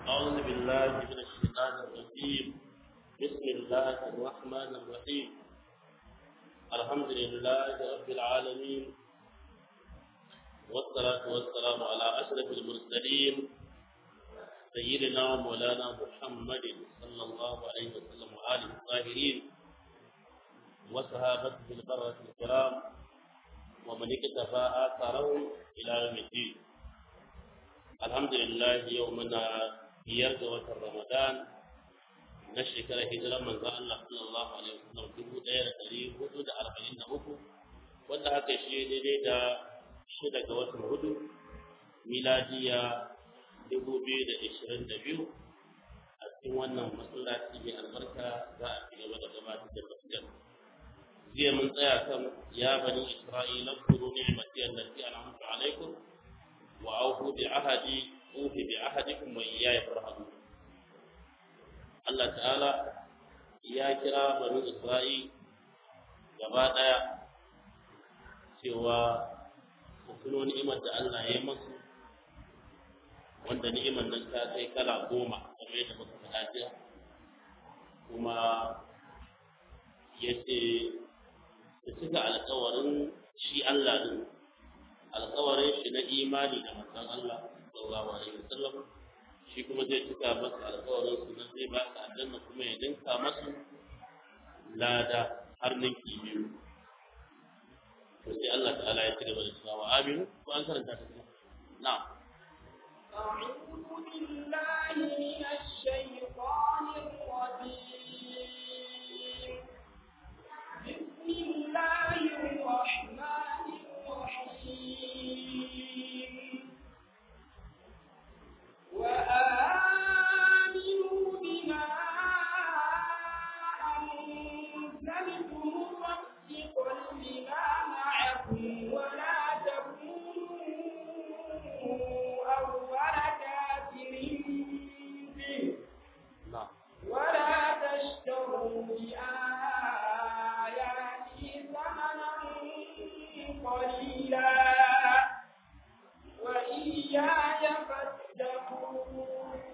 أعوذ بالله من الشيطان الرجيم بسم الله الرحمن الرحيم الحمد لله رب العالمين والصلاة والسلام على أشرف المرسلين سيدنا ومولانا محمد صلى الله عليه وسلم وآله الطاهرين وصحابته البرة الكرام ومن اكتفى آثارهم إلى يوم الدين الحمد لله يومنا biyar ga watan Ramadan na shekarar hijirar manzo Allah sallallahu alaihi wasallam dubu ɗaya da ɗari hudu da arba'in da uku wanda haka shi daidai da shida ga watan hudu miladiya dubu biyu da ishirin da biyu a cikin wannan masallaci mai albarka za a ci gaba da gabatar da tafsir jiya mun tsaya kan ya bani isra'ila kuru ni'mati allati an'amtu alaikum wa aufu bi ahadi ufi bi ahadikum wa iyaya farhadu Allah ta'ala ya kira bani Isra'il gaba daya cewa su tuno ni'imar da Allah ya yi masu wanda ni'imar nan ta kai kala goma kamar yadda muka faɗa jiya kuma ya ce su cika alkawarin shi Allah din alkawarin shi na imani da manzon Allah sallallahu alaihi wasallam shi kuma zai cika masa alƙawarin su nan zai ba ka aljanna kuma ya dinka masu lada har ninki biyu to sai Allah ta'ala ya ci gaba da cewa aminu ko an karanta ta kuma na'am أعوذ بالله من الشيطان الرجيم بسم الله الرحمن الرحيم وآمنوا بما أنزلت مصدقا لما معكم ولا تكونوا أول كافر به na'am ولا تشتروا بآياتي ثمنا قليلا وإياي فاتقون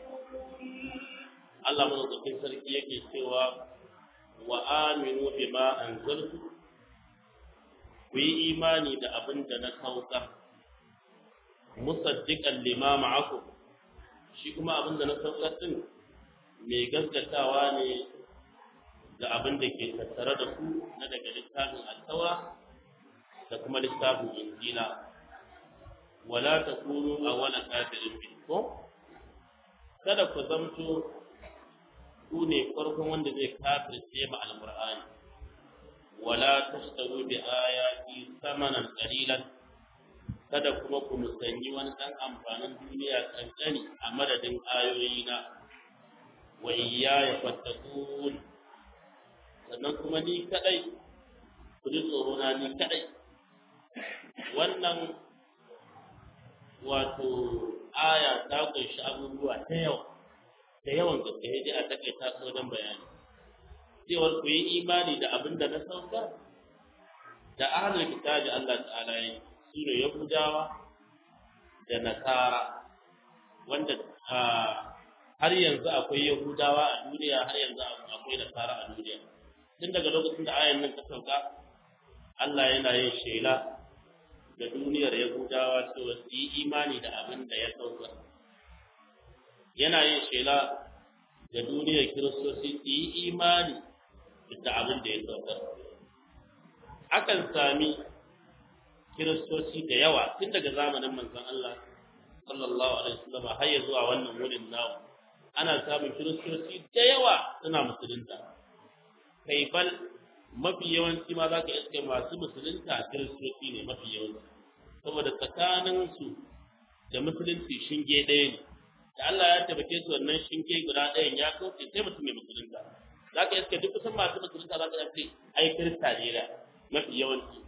Allah madaukakin sarki yake cewa wa aminu bima anzaltu ku yi imani da abin da na saukar musaddiqan lima ma'akum shi kuma abin da na saukar din mai gaskatawa ne da abin da ke tattare da ku na daga littafin altawa da kuma littafin injila wala takunu awwala kafirin bi ko kada ku zamto ku ne farkon wanda zai kafirce ma alqur'ani wala tashtaru bi ayati samanan qalilan kada kuma ku musanyi wani dan amfanin duniya kankani a madadin ayoyina wa iyaya fattakun sannan kuma ni kadai ku ji tsoro na ni kadai wannan wato aya ta kunshi abubuwa ta yawa da yawan gaske sai dai a takaita su wajen bayani cewar ku yi imani da abin da na saukar da ahlul kitabi Allah ta'ala ya su ne yahudawa da nasara wanda har yanzu akwai yahudawa a duniya har yanzu akwai nasara a duniya tun daga lokacin da ayan nan ta sauka Allah yana yin shela da duniyar yahudawa cewa su yi imani da abin da ya saukar yana yin shela da duniyar kiristoci su yi imani da abin da ya saukar akan sami kiristoci da yawa tun daga zamanin manzon Allah sallallahu alaihi wasallam har ya zuwa wannan wurin namu ana samun kiristoci da yawa suna musulunta kai bal mafi yawanci ma za ka iske masu musulunta kiristoci ne mafi yawanci saboda tsakaninsu da musulunci shinge ɗaya ne da Allah ya tabbake su wannan shinge guda ɗayan ya kauce sai mutum mai musulunta za ka iske duk kusan masu musulunta za ka iske ai kirista ne da mafi yawanci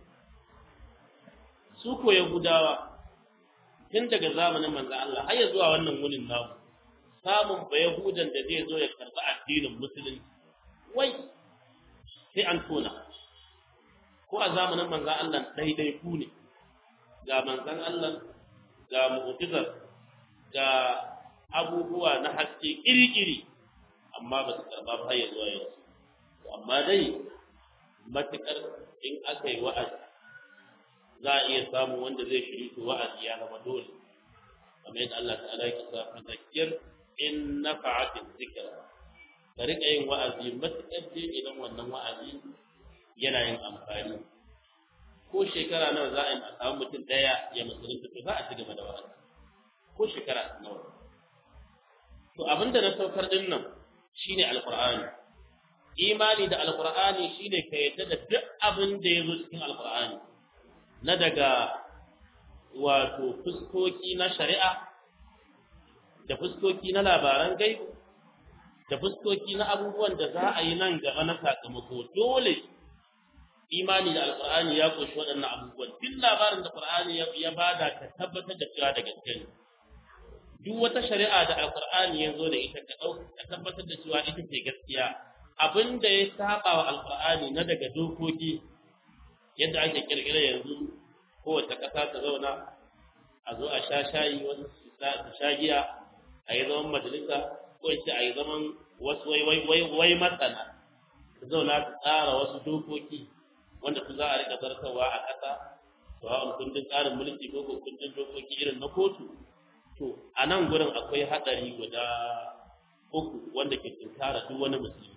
su ko yahudawa tun daga zamanin manzo Allah har ya zuwa wannan wurin namu samun ba yahudan da zai zo ya karɓi addinin musulunci wai sai an tona ko a zamanin manzo Allah daidai ku ne ga manzon Allah ga mu'jizar ga abubuwa na haske iri-iri amma ba su karɓa ba ya zuwa yanzu amma dai matuƙar in aka yi wa'azi za a iya samun wanda zai shiri to wa'azi ya zama dole kamar yadda Allah ta'ala ya kasa fadakir in nafa'atin zikra ka riƙa yin wa'azi matuƙar dai idan wannan wa'azi yana yin amfani ko shekara nawa za a yi a samu mutum ɗaya ya musulunta to za a ci gaba da wa'azi ko shekara nawa to abinda na saukar din nan shine alqur'ani imani da alqur'ani shine ka yadda da duk abin da ya zo cikin alqur'ani na daga wato fuskoki na shari'a da fuskoki na labaran gaibu da fuskoki na abubuwan da za a yi nan gaba na sakamako dole imani da alqur'ani ya koshi waɗannan abubuwan duk labarin da qur'ani ya bada ka tabbatar da cewa da gaske ne duk wata shari'a da alqur'ani ya zo da ita ka dauka ka tabbatar da cewa ita ce gaskiya abin da ya saba wa alqur'ani na daga dokoki yadda ake kirkira yanzu kowace ƙasa ta zauna a zo a sha shayi wasu su sha giya a yi zaman majalisa ko in ce a yi zaman wasu wai wai wai wai masana su zauna su tsara wasu dokoki wanda su za a rika zartarwa a ƙasa sawa'un kundin tsarin mulki ko kundin dokoki irin na kotu to a nan gurin akwai haɗari guda uku wanda ke tunkara duk wani musulmi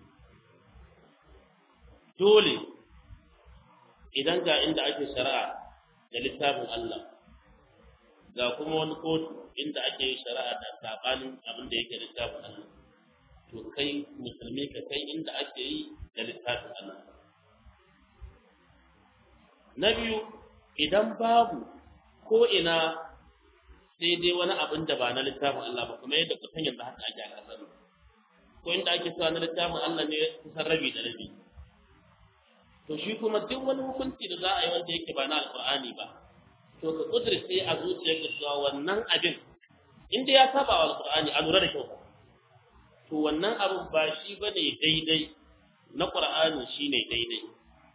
dole idan ga inda ake shari'a da littafin Allah ga kuma wani kotu inda ake yin shari'a da sabanin abin da yake littafin Allah to kai musulmi ka kai inda ake yi da littafin Allah na biyu idan babu ko ina sai dai wani abin da ba na littafin Allah ba kuma yadda kusan yanzu haka ake a kasar ko inda ake sa na littafin Allah ne kusan rabi da rabi to shi kuma duk wani hukunci da za a yi wanda yake ba na alqur'ani ba to ka kudurce a zuciyarka cewa wannan abin inda ya saba wa alqur'ani a lura da kyau to wannan abin ba shi bane daidai na qur'ani shine daidai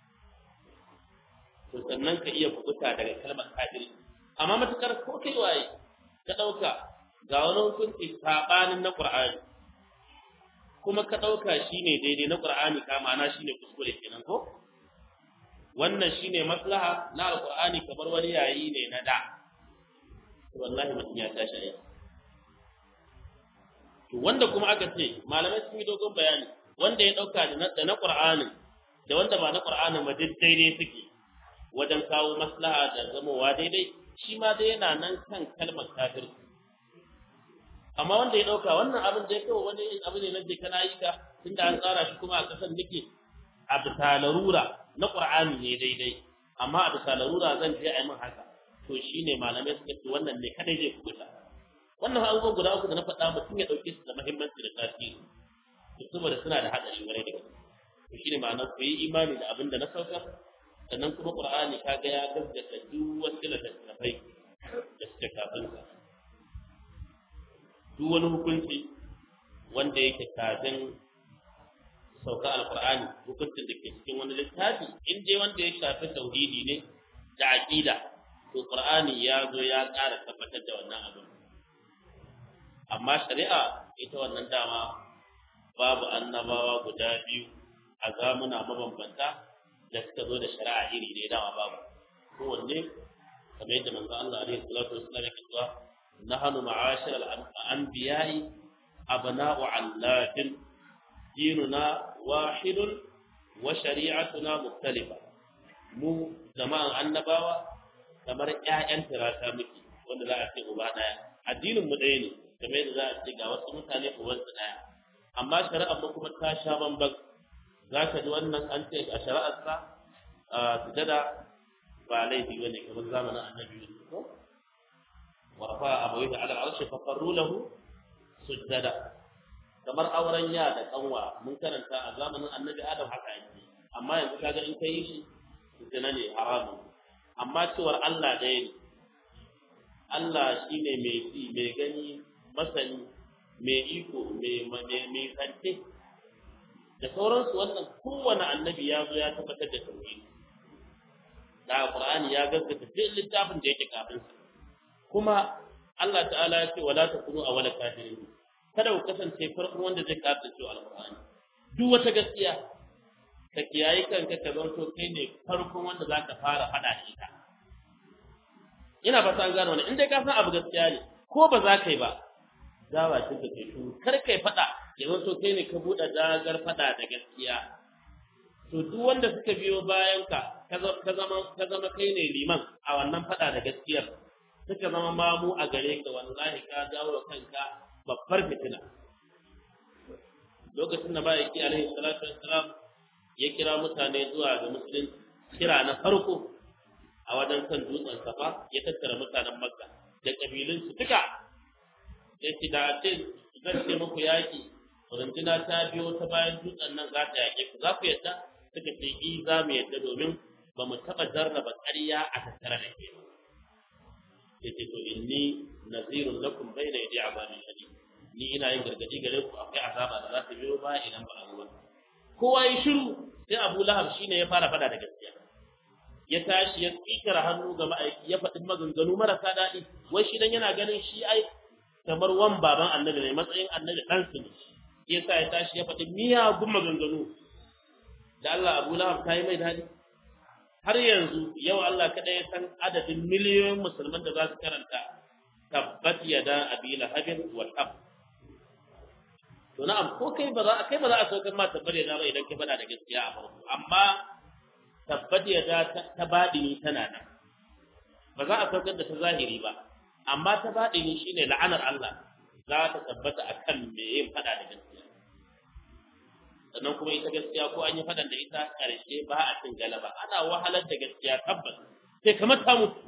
to sannan ka iya kubuta daga kalmar kafiri amma matukar ko kai waye ka dauka ga wani hukunci sabanin na qur'ani kuma ka dauka shine daidai na qur'ani ka ma'ana shine kuskure kenan ko wannan shine maslaha na alqur'ani kamar wani yayi ne na da wallahi mutum ya tashi ai to wanda kuma aka ce malamai sun yi dogon bayani wanda ya dauka da na qur'anin da wanda ba na qur'anin ba duk daidai suke wajen kawo maslaha da zamowa daidai shi ma dai yana nan kan kalmar kafirci amma wanda ya dauka wannan abin da ya kawo wani abu ne na je kana yi ka tunda an tsara shi kuma a kasan nake a bisa larura na qur'ani ne daidai amma a bisa larura zan je a yi min haka to shine malamai suka ce wannan ne kadai zai kubuta wannan abubuwan guda uku da na faɗa mutum ya ɗauke su da muhimmanci da tasiri to saboda suna da haɗari wani da gaske to shine ma'anar ku yi imani da abin da na saukar sannan kuma qur'ani kaga ya gaskata duk wasu littattafai da suke kafin sa duk wani hukunci wanda yake kafin sauka alqur'ani hukuncin da ke cikin wani littafi in dai wanda ya shafi tauhidi ne da aqida to qur'ani ya zo ya ƙara tabbatar da wannan abin amma shari'a ita wannan dama babu annabawa guda biyu a zamuna mabambanta da suka zo da shari'a iri ne dama babu kowanne kamar yadda manzo Allah alaihi salatu wassalam yake cewa nahnu ma'ashir al-anbiya'i abna'u allatin dinuna wahidun wa shari'atuna mukhtalifa mu jama'an annabawa kamar ƴaƴan tirata muke wanda za a ce uba daya addinin mu ɗaya ne kamar yadda za a ce ga wasu mutane uwansu daya amma shari'ar mu kuma ta sha bambam za ka ji wannan an ce a shari'arsa a sujada ba laifi ba ne kamar zamanin annabi Yusuf ko wa rafa abawaihi ala al-arshi fa qarru lahu sujada kamar auren ya da kanwa mun karanta a zamanin annabi Adam haka yake amma yanzu kaga in kai shi zina ne haramun amma cewar Allah ɗaya ne Allah shine mai ji mai gani masani mai iko mai kante da sauransu wannan kowane annabi ya zo ya tabbatar da tauhidi da Qur'ani ya gaskata duk littafin da yake kafin sa kuma Allah ta'ala ya ce wala takunu awwala kafirin kada ku kasance farkon wanda zai kafirce cewa alqur'ani duk wata gaskiya ka kiyaye kanka ka zanto kai ne farkon wanda zaka fara fada shi ta ina ba san gano wannan in dai ka san abu gaskiya ne ko ba za ka yi ba dawa ce ka kai kar kai fada ya zanto kai ne ka buɗe dagar fada da gaskiya to duk wanda suka biyo bayan ka ka zama ka zama kai ne liman a wannan fada da gaskiyar suka zama mamu a gare ka wallahi ka dawo kanka babbar fitina lokacin da bayyaki alaihi salatu wassalam ya kira mutane zuwa ga musulunci kira na farko a wajen kan dutsen safa ya tattara mutanen makka da kabilun su duka ya ce da ce zan ce muku yaki runduna ta biyo ta bayan dutsen nan za ta yaƙe ku za ku yadda suka ce i za mu yadda domin ba mu taɓa jarraba ƙarya a tattare da ke ya ce to inni nazirun lakum bai da yadi azabin shadid ni ina yin gargadi gare ku akwai azaba da za ta biyo ba idan ba a ruwa kowa ya shiru sai Abu Lahab shine ya fara fada da gaskiya ya tashi ya tsikara hannu ga ma'aiki ya faɗi maganganu marasa daɗi wai shi dan yana ganin shi ai kamar wan baban annabi ne matsayin annabi ɗan su ne yasa ya tashi ya faɗi miyagun maganganu da Allah Abu Lahab ta yi mai daɗi har yanzu yau Allah kada ya san adadin miliyoyin musulman da za su karanta tabbat yada abi lahabin wal ab to na'am ko kai ba za kai ba za a saukar ma tabbat yada ba idan kai bada da gaskiya a farko amma tabbat yada ta badini tana nan ba za a saukar da ta zahiri ba amma ta badini shine la'anar Allah za ta tabbata akan me yin fada da gaskiya sannan kuma ita gaskiya ko an yi fadan da ita karshe ba a cin galaba ana wahalar da gaskiya tabbas sai kamar ta mutu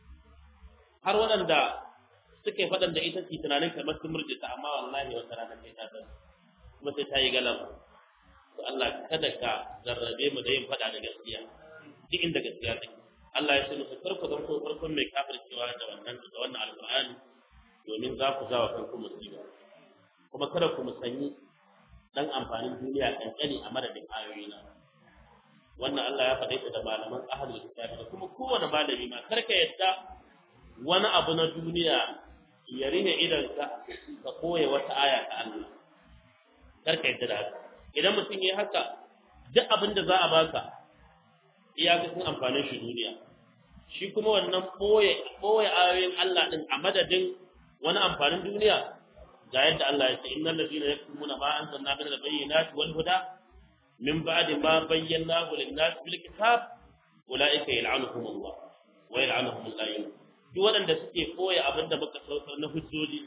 har waɗanda suke fadan da ita su tunanin kamar sun murjita amma wallahi wata rana sai ta san kuma sai ta yi galaba to Allah kada ka zarrabe mu da yin fada da gaskiya duk inda gaskiya take Allah ya ce musu farko zan ko farkon mai kafircewa da wannan da wannan alqur'ani domin za ku zawa kanku musiba kuma kada ku musanyi dan amfanin duniya kankani a madadin ayoyi na wannan Allah ya faɗa da malaman ahlul kitab da kuma kowane malami ma karka yadda wani abu na duniya ya rine idan ka ka koya wata aya ta Allah karka yadda da haka idan mutum yayi haka duk abin da za a baka iyakacin amfanin shi duniya shi kuma wannan boye boye ayoyin Allah din a madadin wani amfanin duniya ga yadda Allah ya ce innal ladina yaktumuna ma anzalna min al-bayyinati wal huda min ba'di ma bayyanahu lin-nas bil kitab ulaika yal'anuhum Allah wa yal'anuhum al-la'in duk waɗanda suke koya abinda muka saukar na hujjoji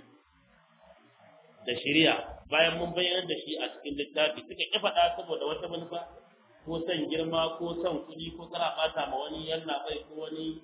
da shari'a bayan mun bayyana da shi a cikin littafi suka ki faɗa saboda wata manufa ko son girma ko son kuɗi ko kara ɓata ma wani yalla bai ko wani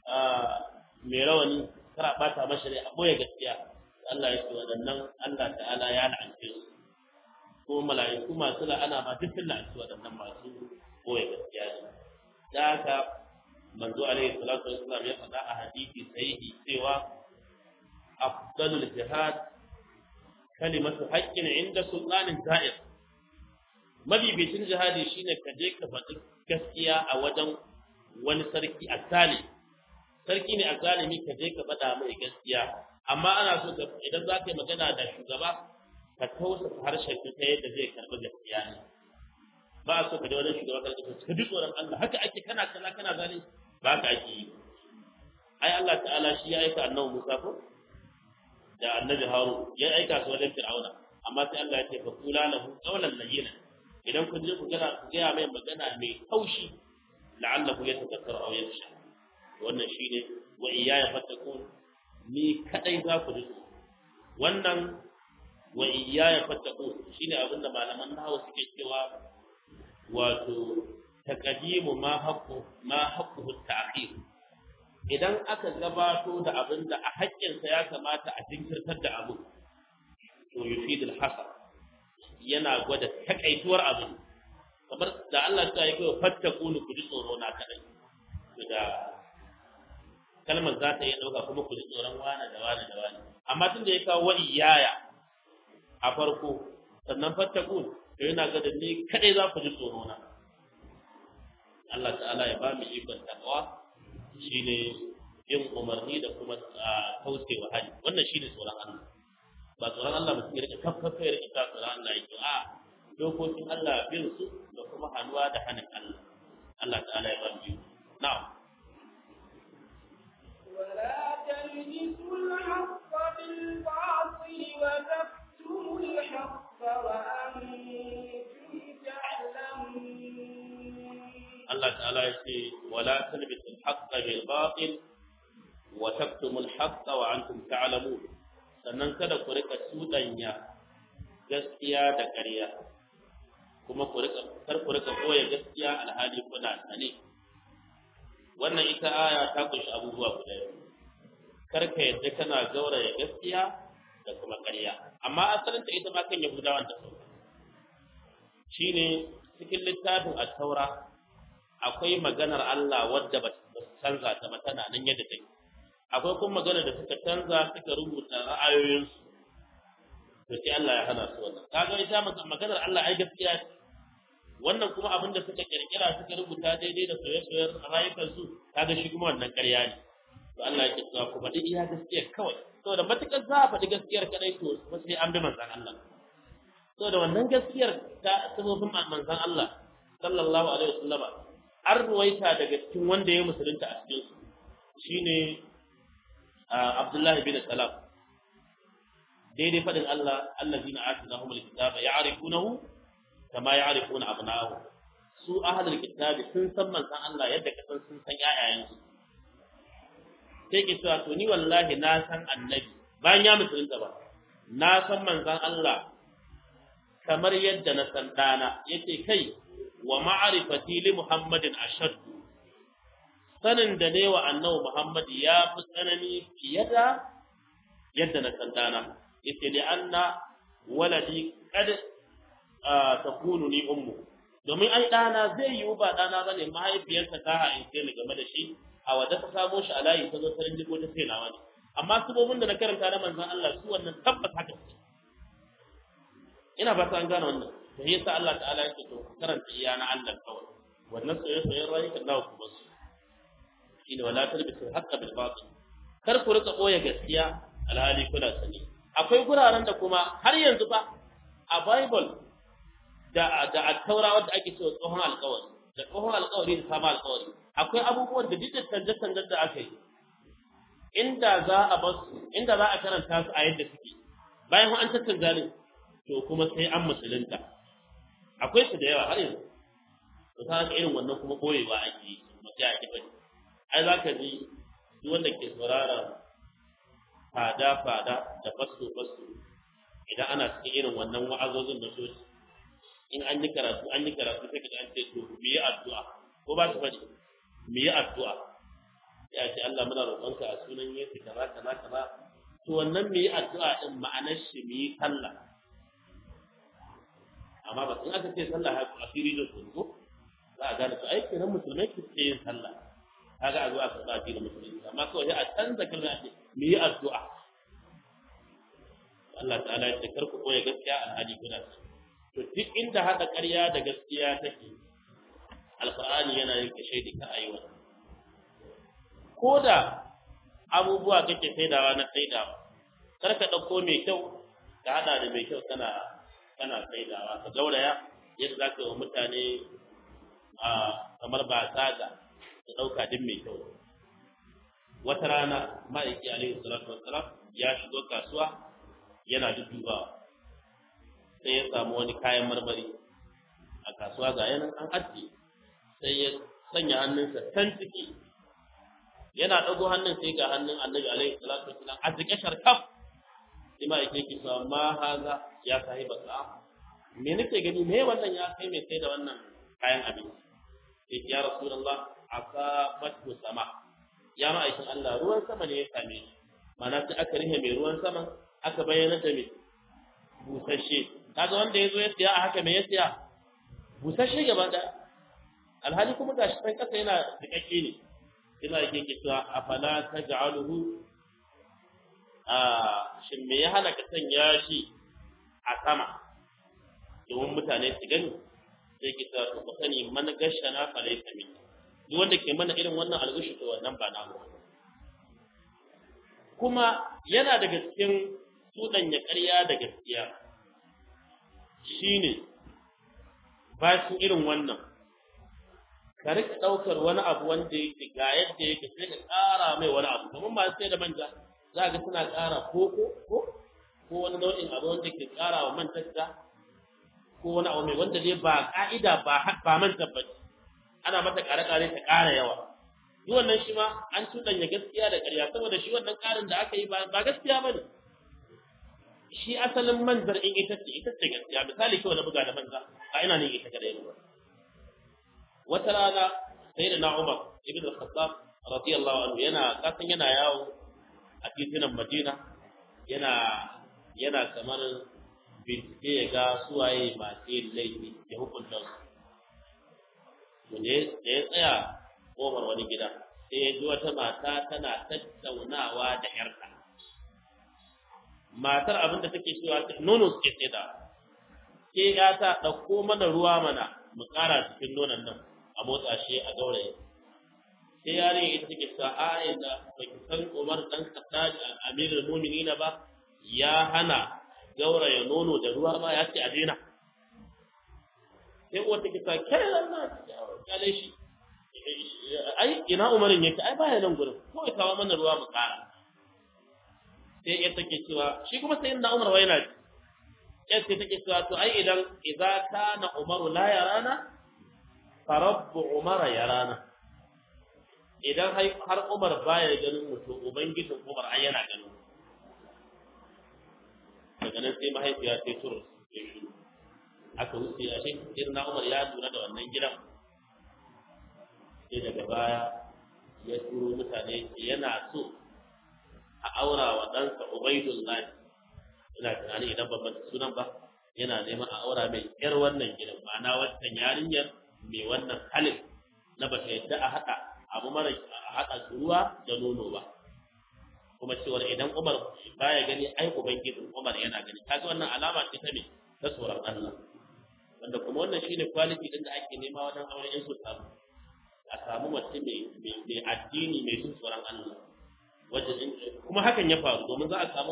mai rawani kara ɓata masa rai a boye gaskiya Allah ya ce waɗannan Allah ta'ala ya la'ance su ko mala'iku masu la'ana ma duk sun la'anci waɗannan masu boye gaskiya ne da haka manzo alaihi salatu wassalam ya faɗa a hadisi sahihi cewa afdalul jihad kalimatu haqqin inda sultanin ta'ir mabibicin jihadi shine ka je ka faɗi gaskiya a wajen wani sarki asali sarki ne azalimi ka je ka faɗa mai gaskiya amma ana so ka idan za ka yi magana da shugaba ka tausasa harshen ka ta yadda zai karɓi gaskiya ne ba a so ka da wani shugaba ka ce ka ji tsoron Allah haka ake kana kaza kana zalunci ba haka ake yi ai Allah ta'ala shi ya aika annabi Musa ko da annabi Harun ya aika su wajen Fir'auna amma sai Allah ya ce fa kula lahu qawlan layyina idan kun je ku gana ku ga mai magana mai taushi la'allahu yatadhakkaru aw yakhsha wannan shine wa iyaya fattakun ni kadai za ku ji wannan wa iyaya fattakun shine abinda malaman nahwu suke cewa wato taqdimu ma haqqu ma haqquhu ta'khir idan aka gabato da abinda a haƙƙinsa ya kamata a jinkirtar da abu to yufidul hasar yana gwada takaituwar abin kamar da Allah ta yi kai fattakun ku ji tsoro na kadai da kalmar za ta iya ɗauka kuma ku ji tsoron wane da wane da wane amma tun da ya kawo wa iyaya a farko sannan fattakun to yana ga da ni kadai za ku ji tsoro na Allah ta'ala ya ba mu ikon takawa shine yin umarni da kuma kaucewa hali wannan shine tsoron Allah ba tsoron Allah mutum ya rika kafkafa ya rika tsoron Allah yake a dokokin Allah bin su da kuma hannuwa da hannun Allah Allah ta'ala ya ba mu na'am ولا تلبسوا الحق بالباطل وتكتموا الحق وأنتم تعلمون Allah ta'ala ya ce wala talbisul haqqa bil batil wa taktumul haqqa wa antum ta'lamun sannan kada ku rika tudanya gaskiya da ƙarya kuma ku rika kar ku rika koya gaskiya alhali kuna sane wannan ita aya ta kunshi abubuwa guda biyu kar ka yadda kana gauraya gaskiya da kuma ƙarya amma asalin ta ita ma kan yahudawan ta sauka shine cikin littafin at-taura akwai maganar Allah wadda ba su canza ta ba tana nan yadda take akwai kuma maganar da suka canza suka rubuta ra'ayoyinsu to sai Allah ya hana su wannan kaga ita maganar Allah ai gaskiya ce wannan kuma abin da suka kirkira suka rubuta daidai da soyayyen rayukan su kaga shi kuma wannan ƙarya ne to Allah ya kisa ku faɗi iya gaskiyar kawai saboda matukar za a faɗi gaskiyar kadai to kuma sai an bi manzon Allah saboda wannan gaskiyar ta sabobin manzon Allah sallallahu alaihi wasallama an ruwaita daga cikin wanda ya musulunta a cikin su shine Abdullahi bin Salam daidai fadin Allah allazina atinahum alkitaba ya'rifunahu kama ya'rifuna abna'ahu su ahlul kitabi sun san manzon Allah yadda ka san sun san ƴaƴayen su sai ke cewa to ni wallahi na san annabi bayan ya musulunta ba na san manzon Allah kamar yadda na san dana yace kai wa ma'arifati li Muhammadin ashad sanin da ne wa annabi Muhammad ya fi tsanani fiye da yadda na san dana yace li anna waladi qad takunu ni ummu domin ai dana zai yiwu ba dana bane mahaifiyarsa ta haife ni game da shi a wadda ta samo shi a layi ta zo ta rinjigo ta sai nawa ne amma subobin da na karanta na manzon Allah su wannan tabbas haka ina ba ta an gane wannan to yasa Allah ta'ala yake to ku karanta iya na Allah kawai wannan soyayya soyayya rayukan nawa ku basu shine wala talbisu haqqa bil batil kar ku rika boye gaskiya alhali kuna sani akwai guraren da kuma har yanzu fa a bible da da at-taura wanda ake cewa tsohon alƙawari da tsohon alƙawari da sabon alƙawari akwai abubuwan da duk canje-canjen da aka yi inda za a basu inda za a karanta su a yadda suke bayan an tattanta ne to kuma sai an musulunta akwai su da yawa har yanzu to ta haka irin wannan kuma boyewa ake yi mace a kifa ai za ka ji duk wanda ke saurara fada fada da fasto fasto idan ana cikin irin wannan wa'azozin na soci in an yi karatu an yi karatu sai ka an ce to mu yi addu'a ko ba su faɗi mu yi addu'a ya ce Allah muna roƙonka a sunan Yesu kaza kaza kaza to wannan mu yi addu'a din ma'anar shi mu yi sallah amma ba in aka ce sallah haka asiri da su ko za a gane su ai kenan musulmai ke ce yin sallah kaga a zo a karɓa addinin musulunci amma kawai a canza kalma ce mu yi addu'a Allah ta'ala ya ce kar ku koya gaskiya alhali kuna to duk inda haɗa ƙarya da gaskiya take alqur'ani yana yin kashe da ka ayi wannan ko da abubuwa kake saidawa na saidawa kar ka ɗauko mai kyau ka haɗa da mai kyau kana kana saidawa ka gauraya yadda za ka yi wa mutane a kamar ba saga ka ɗauka duk mai kyau wata rana ma'aiki alaihi salatu wassalam ya shigo kasuwa yana duddubawa sai ya samu wani kayan marmari a kasuwa ga yanan an ajiye sai ya sanya hannunsa can ciki yana ɗago hannun sai ga hannun annabi alaihi salatu wassalam a cike sharkaf sai ma'aiki yake cewa ma haza ya sahiba sa'a me nake gani me wannan ya kai mai sai da wannan kayan abinci sai ya rasulullah asabatu sama ya ma'aikin Allah ruwan sama ne ya same shi ma'ana sai aka rihe mai ruwan sama aka bayyana da mai busasshe kaga wanda yazo ya siya a haka me ya siya busasshe gaba da alhali kuma gashi san kasa yana dikakke ne ina yake ke cewa afala taj'aluhu a shin me ya hana ka sanya shi a sama domin mutane su gani sai ki ta ku sani man gashana fa laysa min duk wanda ke mana irin wannan algushi to wannan ba namu kuma yana daga cikin tudanya ƙarya da gaskiya shine bashin irin wannan ka rika ɗaukar wani abu wanda yake ga yadda yake sai ka ƙara mai wani abu kamar masu sai da manja za ga suna ƙara koko ko ko wani nau'in abu wanda ke ƙara wa mantarsa ko wani abu mai wanda dai ba ƙa'ida ba ba manta ba ana mata ƙare-ƙare ta ƙara yawa duk wannan shi ma an cuɗanya gaskiya da ƙarya saboda shi wannan ƙarin da aka yi ba gaskiya ba ne shi asalin manzar in ita ce ita ce gaskiya misali kawai na buga da manza ba ina ne ita kadai ba wata rana sai da na Umar ibn al-Khattab radiyallahu anhu yana kasan yana yawo a titunan Madina yana yana kamar bincike ya ga suwaye masu yin laifi ya hukunta su da ya tsaya kofar wani gida sai ya ji wata mata tana tattaunawa da ‘yarta. Matar abin da take cewa nono suke sai da, ke ya ta ɗauko mana ruwa mana mu ƙara cikin nonon nan a motsa shi a gauraye. Sai yare ita take cewa a da ba ki san Umar ɗan Khattab Amirul Mu'minin ba ya hana gauraya nono da ruwa ba ya ce a daina. Sai uwar take cewa kai Allah ya shi ai ina umarin yake ai baya nan gurin kawai kawo mana ruwa mu kara sai ya take cewa shi kuma sai inda umar wai na ji sai sai take cewa to ai idan idza kana umaru la yarana fa rabbu umara yarana idan har umar baya ganin mu to ubangijin umar ai yana ganin daga nan sai mahaifiya sai tur ya shi aka wuce a shi irin na umar ya lura da wannan gidan sai daga baya ya turo mutane yana so a aura wa ɗansa Ubaidullahi ina tunani idan ban manta sunan ba yana neman a aura mai yar wannan gidan ma'ana wannan yarinyar mai wannan halin na ba ta yadda a haɗa abu mara a haɗa ruwa da nono ba kuma cewar idan Umar baya gani ai ubangijin Umar yana gani kaga wannan alama ce ta me ta tsoron Allah wanda kuma wannan shine quality din da ake nema wajen auren in su samu a samu mace mai addini mai jin tsoron Allah wajen kuma hakan ya faru domin za a samu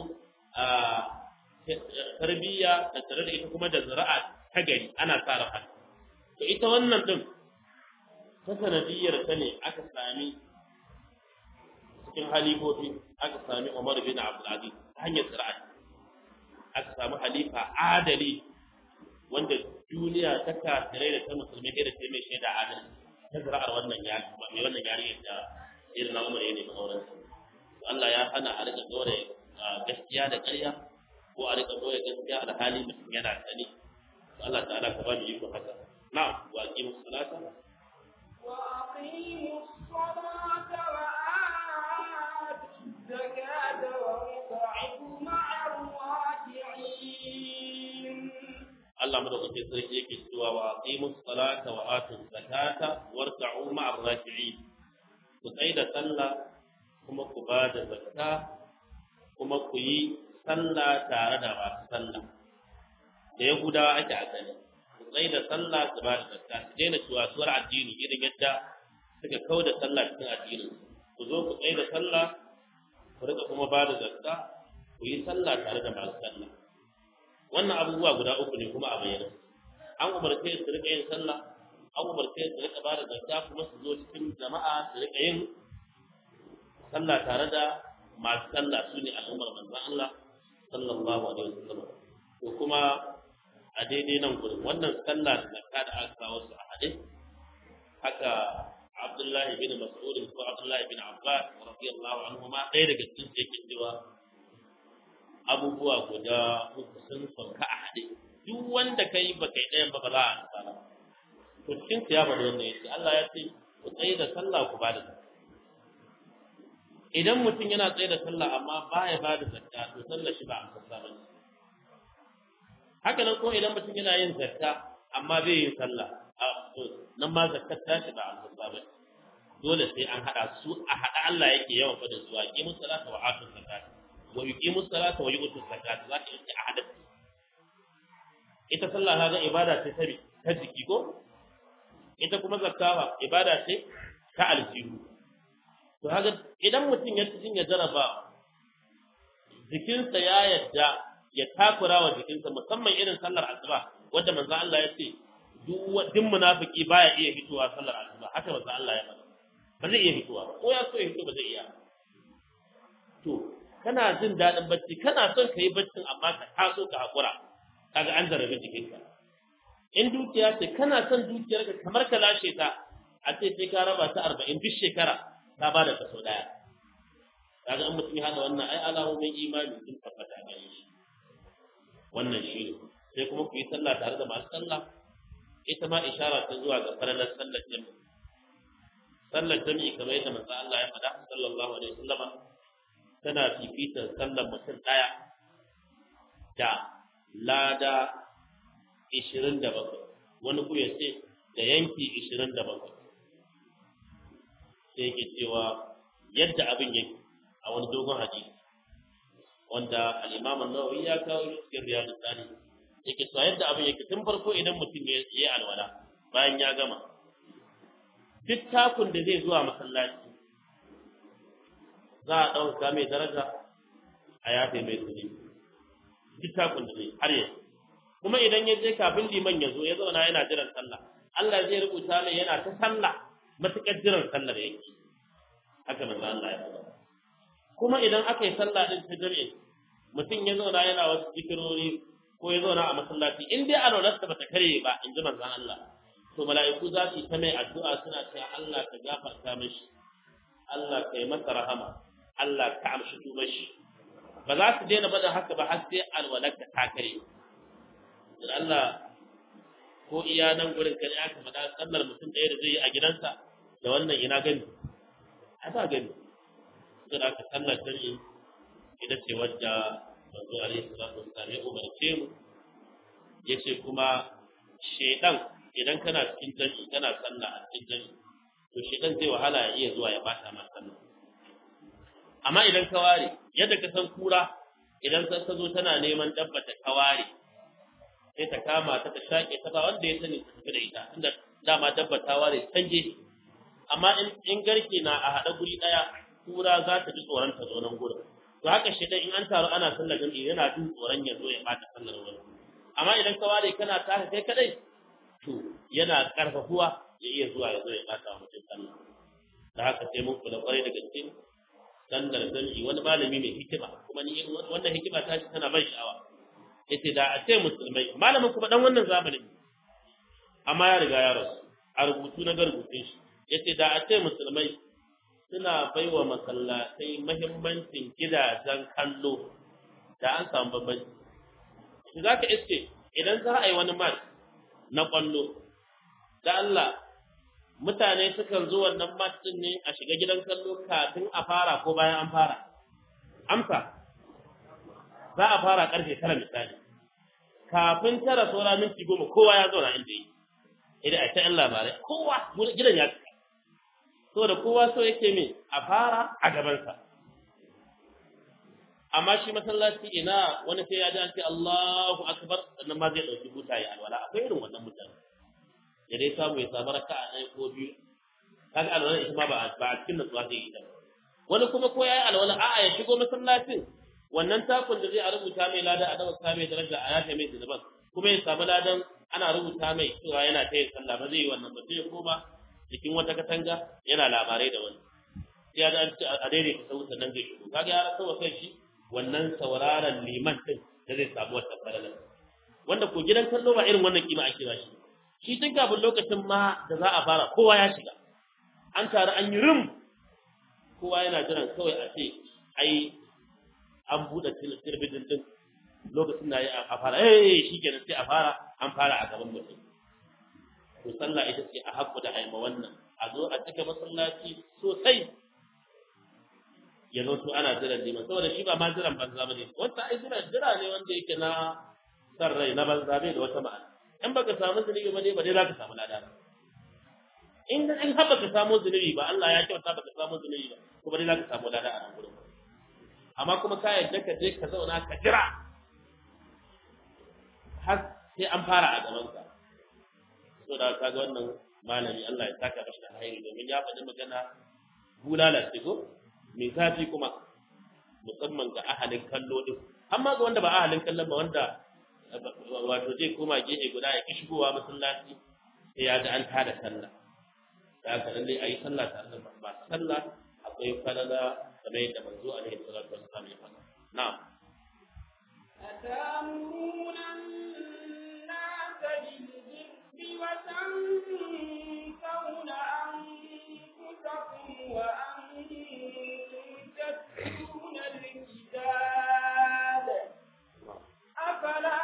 tarbiyya da tare da ita kuma da zira'a ta gari ana tsara haka to ita wannan din ta sanadiyar ta ne aka sami cikin halifofi aka sami Umar bin Abdul Aziz ta hanyar zira'a aka samu halifa adali wanda duniya ta kafirai da ta musulmi da ta mai shaida adalci ta zira'ar wannan ya mai wannan yariyar da irin na Umar ya nemi auren sa Allah ya hana a rika dore gaskiya da ƙarya ko a rika dore gaskiya da hali mutum yana sani Allah ta'ala ka ba mu iko haka na'am wa aqimu salata wa aqimu salata wa atu zakata wa ruk'u ma'a raki'in Allah madaukakin sarki yake cewa wa aqimu salata wa atu zakata warka'u ma'a raki'in ku tsai da sallah kuma ku ba da zakka kuma ku yi sallah tare da masu sallah da yahudawa ake asali ku tsai da sallah su ba da zakka su daina cuwasuwar addini irin yadda suka kau da sallah cikin addinin ku zo ku tsai da sallah ku rika kuma ba da zakka ku yi sallah tare da masu sallah wannan abubuwa guda uku ne kuma a bayyana an umarce su rika yin sallah an umarce su rika ba da zakka kuma su zo cikin jama'a su rika yin sallah tare da masu sallah su ne al'ummar manzon Allah sallallahu alaihi wasallam to kuma a daidai nan gurin wannan sallah da zakka da aka kawo su a hadis haka Abdullahi bin Mas'ud ko Abdullahi bin Abbas radiyallahu anhuma ɗaya daga cikin su yake cewa abubuwa guda uku sun sauka a haɗe duk wanda kai ba kai ɗayan ba ba za a tsara to cikin su ya bada wannan yace Allah ya ce ku tsaye da sallah ku ba da zakka idan mutum yana tsaye da sallah amma baya ba da zakka to sallar shi ba a sassa ba haka nan ko idan mutum yana yin zakka amma bai yin sallah to nan ma zakkar ta shi ba a sassa ba dole sai an hada su a hada Allah yake yawan fadin su aqimu salata wa atu zakat wa yuqimu salata wa yu'tu zakat za ka yi a hada ita sallah kaga ibada ce ta ta jiki ko ita kuma zakka ibada ce ta aljihu to haka idan mutum ya cikin ya jaraba jikinsa ya yadda ya takura wa jikinsa musamman irin sallar asuba wanda manzo Allah ya ce duk duk munafiki baya iya fitowa sallar asuba haka manzo Allah ya faɗa ba zai iya fitowa ba ko ya so ya fito ba zai iya to kana jin daɗin bacci kana son ka yi baccin amma ka taso ka haƙura kaga an zarafi jikinka in dukiya ce kana son dukiyarka kamar ka lashe ta a ce sai ka raba ta arba'in duk shekara ka ba da kaso ɗaya kaga in mutum ya haɗa wannan ai alamomin imani sun tabbata ga shi wannan shi ne sai kuma ku yi sallah tare da masu sallah ita ma ishara ta zuwa ga falalar sallar jami'i sallar jami'i kamar yadda manzo Allah ya faɗa sallallahu alaihi wasallama tana fifitar sallar mutum ɗaya da lada ishirin da bakwai wani ku ya ce da yanki ishirin da bakwai sai yake cewa yadda abin yake a wani dogon hadisi wanda al-Imam an-Nawawi ya kawo shi cikin Riyadu Sani yake cewa yadda abin yake tun farko idan mutum ya yi alwala bayan ya gama duk takun da zai zuwa masallaci za a ɗauka mai daraja a yafe mai kuɗi duk takun da zai har yanzu kuma idan ya je kafin liman ya zo ya zauna yana jiran sallah Allah zai rubuta mai yana ta sallah matuƙar jiran sallar yake haka manzo Allah ya faɗa kuma idan aka yi sallah din ta jami'i mutum ya zauna yana wasu zikirori ko ya zauna a masallaci in dai alwalarsa bata karye ba in ji manzon Allah to mala'iku za su yi ta mai addu'a suna cewa Allah ka gafarta mishi Allah ka yi masa rahama Allah ka amshi tubar shi ba za su daina bada haka ba har sai alwalarka ta karye da Allah ko iya nan gurin kan ya ka faɗa sallar mutum ɗaya da zai yi a gidansa da wannan ina gani a ba gani sai da aka sallar dare ita ce wadda manzo alaihi salatu wassalam ya umarce mu yace kuma shedan idan kana cikin dare kana sallah a cikin dare to shedan zai wahala ya iya zuwa ya bata ma sallah amma idan ka ware yadda ka san kura idan ka zo tana neman dabbata ka ware sai ta kama ta ta shaƙe ta ba wanda ya sani ta tafi da ita tunda dama dabba ta ware canje amma in in garke na a haɗa guri ɗaya kura za ta ji tsoron ta zo nan gurin to haka shi in an taru ana sallar jami'i yana jin tsoron ya zo ya bata sallar wani amma idan ka ware kana tashi kai kadai to yana karfafuwa ya iya zuwa ya zo ya bata wa mutum sallah da haka sai mun kula kwarai da gaske sallar jami'i wani malami mai hikima kuma ni wannan hikima ta shi tana ban sha'awa yace da a ce musulmai malamin kuma dan wannan zamanin amma ya riga ya rasu a rubutu na garbutun shi yace da a ce musulmai suna baiwa masallatai mahimmancin gidajen kallo da an samu bambanci shi zaka iske idan za a yi wani match na kwallo da Allah mutane sukan zo wannan match din ne a shiga gidan kallo kafin a fara ko bayan an fara amsa za a fara karfe tara misali kafin tara saura minti goma kowa ya zauna inda yi idan a ta yan labarai kowa gidan ya cika saboda kowa so yake min a fara a gabansa amma shi masallaci ina wani sai ya ji an ce Allahu akbar sannan ma zai dauki buta ya alwala akwai irin wannan mutane ya dai samu ya samu raka'a ɗaya ko biyu kaga alwala ita ma ba a cikin nutsuwa zai yi ta wani kuma ko yayi alwala a'a ya shigo masallacin wannan takun da zai a rubuta mai lada a dawo ta mai daraja a yafe mai zunuban kuma ya samu ladan ana rubuta mai cewa yana ta yin sallah ba zai yi wannan ba sai ya koma jikin wata katanga yana labarai da wani sai ya ga a daidai ka sau sannan zai shigo kaga ya rasa wa kai shi wannan sauraron liman din da zai samu wata faralar wanda ko gidan kallo ba irin wannan kima ake ba shi shi tun kafin lokacin ma da za a fara kowa ya shiga an taru an yi rum kowa yana jiran kawai a ce ai an buɗe talabijin din lokacin da ya a fara eh shi kenan sai a fara an fara a gaban mutum to sallah ita ce a haƙƙu da aima wannan a zo a cika masallaci sosai ya zo to ana jiran neman saboda shi ba ma jiran banza bane wata ai jira jira ne wanda yake na san rai na banza bai da wata ma'ana in baka samu zunubi ba dai ba dai za ka samu lada in in har baka samu zunubi ba Allah ya kyauta baka samu zunubi ba kuma dai za ka samu lada a nan gurin amma kuma ka yadda ka je ka zauna ka jira har sai an fara a gaban ka so da kaga wannan malami Allah ya saka mashi da alheri domin ya faɗi magana bulala ce ko mai zafi kuma musamman ga ahalin kallo din amma ga wanda ba ahalin kallon ba wanda wato zai koma gefe guda ya ki shigowa masallaci sai ya ga an tada sallah da haka lalle a yi sallah tare da ba sallah akwai falala kamar yadda manzo alaihi salatu wassalam ya faɗa na'am أتأمرون الناس بالبر وتنسون أنفسكم وأنتم تتلون الكتاب أفلا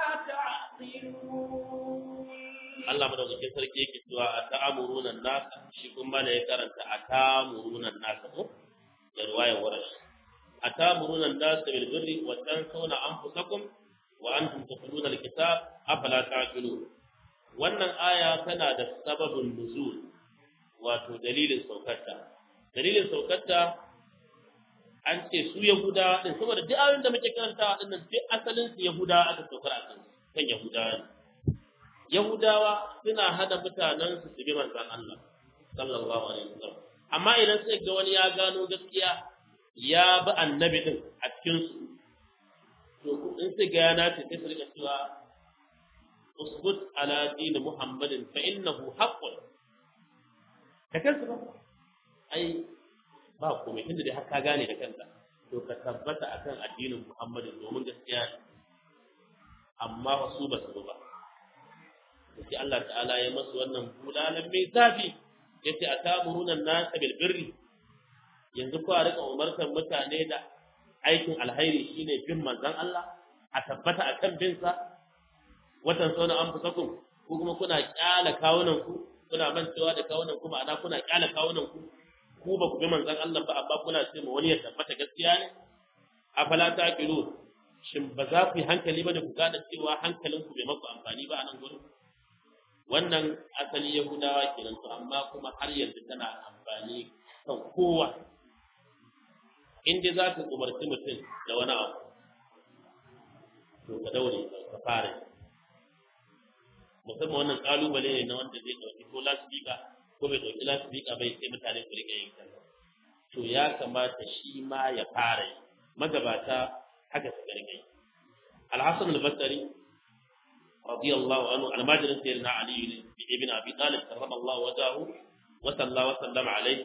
تعقلون Allah madaukakin sarki yake cewa a ta'amuruna nasa shi kuma ne ya karanta a ta'amuruna nasa ko da ruwayar warash a ta'amuruna nasa bil birri wa tansawna anfusakum wa antum tatluna alkitab afala ta'qilun wannan aya tana da sababin nuzul wato dalilin saukarta dalilin saukarta an ce su yahuda din saboda duk ayoyin da muke karantawa din nan duk asalin su yahuda aka saukar a kan kan yahudawa ne Yahudawa suna hada mutanen su su bi manzon Allah sallallahu alaihi wasallam amma idan sai ga wani ya gano gaskiya ya bi annabi din a cikin su to in sai ga yana ce sai su rika cewa usbut ala din muhammadin fa innahu haqqun da kansu ba ai ba komai tunda dai har ka gane da kanka to ka tabbata akan addinin muhammadin domin gaskiya ne amma wasu ba su ba sai Allah ta'ala ya masu wannan bulalan mai zafi yace atamuruna nasa bil birri yanzu ku rika umartar mutane da aikin alhairi shine bin manzon Allah a tabbata akan bin sa watan sauna an fusakum ko kuma kuna kyala kawunan ku kuna mancewa da kawunan ku ma'ana kuna kyala kawunan ku ku ba ku bi manzon Allah ba amma kuna ce ma wani ya tabbata gaskiya ne afala taqilu shin ba za ku yi hankali ba da ku gane cewa hankalinku bai maku amfani ba a nan gurin wannan asali yahudawa kenan to amma kuma har yanzu tana amfani kan kowa in dai za ka umarci mutum da wani abu to ka daure ka fara musamman wannan kalubale ne na wanda zai dauki ko lasbika ko bai dauki lasbika bai sai mutane su rika yin kaza to ya kamata shi ma ya fara yi magabata haka su rika yi al-hasan al-basri رضي الله عنه على ماجر سيدنا علي بن ابي طالب كرم الله وجهه وصلى وسلم عليه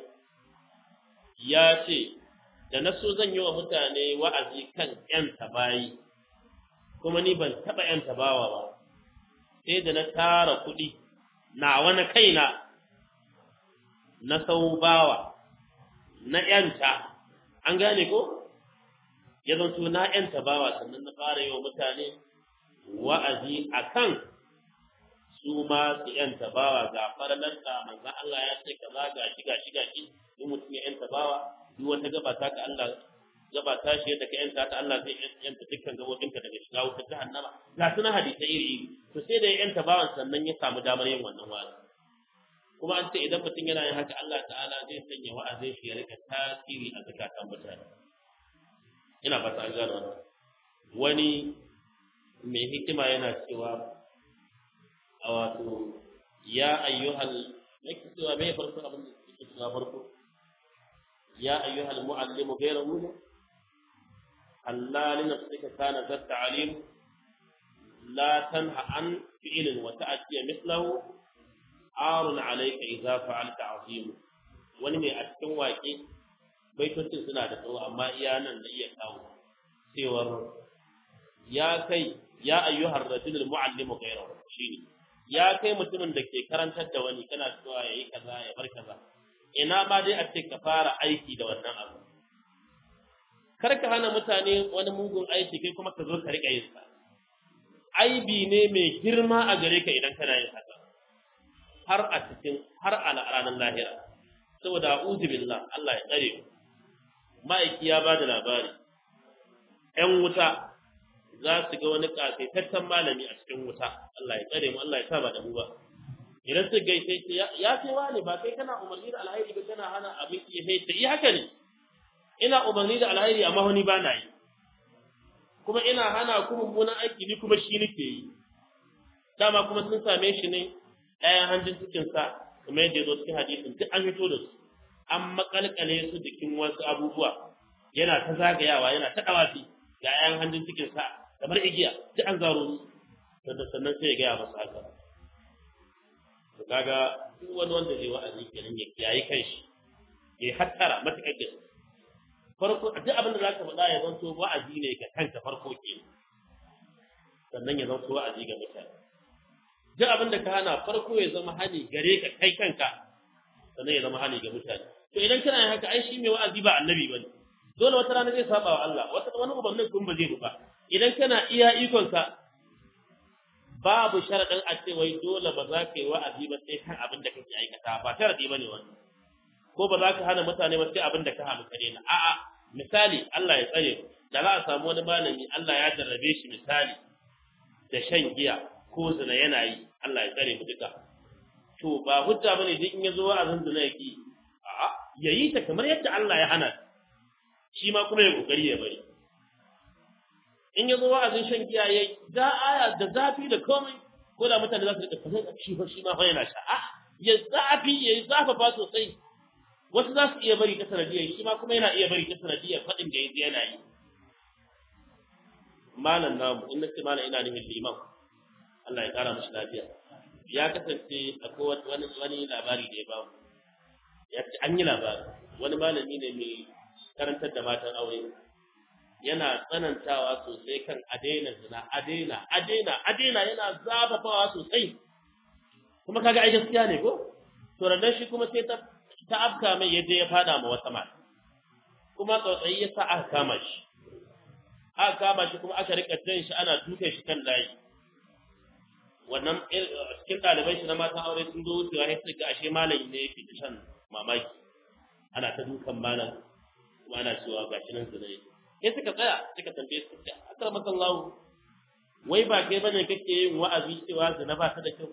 ya ce da na so zan yi wa mutane wa'azi kan ‘yan tabayi kuma ni ban taɓa ‘yan tabawa ba sai da na tara kuɗi na wani kaina na sau bawa na ‘yanta an gane ko ya zanto na ‘yanta bawa sannan na fara yi wa mutane wa'azi a kan su ma su ‘yanta bawa ga faralarsa manzan Allah ya ce kaza ga shi ga shi ga shi in mutum ya ‘yanta bawa duk wata gaba ta ka Allah gaba ta shi yadda ka ‘yanta ta Allah zai ‘yanta dukkan gabobinka daga shiga wutar jahannama ga su na hadisa iri iri to sai da ya ‘yanta bawan sannan ya samu damar yin wannan wa'azi kuma an ce idan mutum yana yin haka Allah ta'ala zai sanya wa'azin shi ya rika tasiri a zakatan mutane ina fata an gano wannan wani mai hikima yana cewa a wato ya ayyuhal nake cewa mai farko abin da yake cewa farko ya ayyuhal muallimu ghayra mulu Allah li nafsika kana zat ta'lim la tanha an fi'lin wa ta'ti mithlahu arun alayka idza fa'alta azim wani mai a cikin waƙe baitocin suna da tsawo amma iya nan da iya kawo cewar ya kai ya ayyuhar rajulul muallimu ghayrahu shine ya kai mutumin da ke karantar da wani kana cewa yayi kaza ya bar kaza ina ma dai a ce ka fara aiki da wannan abu kar ka hana mutane wani mugun aiki kai kuma ka zo ka rika yin sa aibi ne mai girma a gare ka idan kana yin haka har a cikin har a ranar lahira saboda a'udhu billah Allah ya tsare mu ma'aiki ya bada labari ƴan wuta za su ga wani ƙasaitaccen malami a cikin wuta Allah ya tsare mu Allah ya sa ba da mu ba idan su gaishe shi ya ce wani ba kai kana umarni da alhairi ba kana hana abin ya sai ta yi haka ne ina umarni da alhairi amma wani ba na yi kuma ina hana ku mummunan aiki ni kuma shi nake yi dama kuma sun same shi ne ɗayan hanjin cikin sa kuma yadda ya zo cikin hadisin duk an fito da su an makalkale su jikin wasu abubuwa yana ta zagayawa yana ta dawafi ga ayan hannun cikin sa kamar igiya duk an zaro su sannan sannan sai ya gaya masa haka to kaga duk wani wanda zai wa'azi kenan ya kiyaye kanshi ya hattara matakar gaske farko duk abin da zaka faɗa ya zanto wa'azi ne ga kanka farko kenan sannan ya zanto wa'azi ga mutane duk abin da ka hana farko ya zama hani gare ka kai kanka sannan ya zama hani ga mutane to idan kana yin haka ai shi mai wa'azi ba annabi bane dole wata rana zai saba wa Allah wata wani ubannin kun ba zai ba idan kana iya ikon ka babu sharadin a ce wai dole ba za ka yi wa'azi ba sai kan abin da kake aikata ba sharadi bane wannan ko ba za ka hana mutane ba sai abin da ka hana kare na a'a misali Allah ya tsare da za a samu wani malami Allah ya jarrabe shi misali da shan giya ko zina yana yi Allah ya tsare mu duka to ba hujja bane duk in yazo wa'azin zina yake a'a yayi ta kamar yadda Allah ya hana shi ma kuma ya kokari ya bari in yazo wa'azin shan giya yayi da aya da zafi da komai ko da mutane za su rika kallon shi fa shi ma fa yana sha a ya zafi yayi zafafa sosai wasu za su iya bari ta sanadiyar shi ma kuma yana iya bari ta sanadiyar faɗin da yaji yana yi malam namu in nace malam ina nufin liman Allah ya kara mashi lafiya ya kasance akwai wani wani labari da ya ba mu ya ce an yi labari wani malami ne mai karantar da matan aure yana tsanantawa sosai kan adaina zina adaina adaina adaina yana zafafawa sosai kuma kaga ai gaskiya ne ko to rannan shi kuma sai ta ta afka mai yadda ya fada ma wata mata kuma tsautsayi ya sa aka kama shi aka kama shi kuma aka rika jan shi ana dukan shi kan layi wannan cikin ɗalibai shi na matan aure sun zo wucewa sai suka ashe malami ne yake ta shan mamaki ana ta dukan malam kuma ana cewa ga shi nan zina sai suka tsaya suka tambaye su ce akar masallahu wai ba kai bane kake yin wa'azi cewa zina ba ta da kyau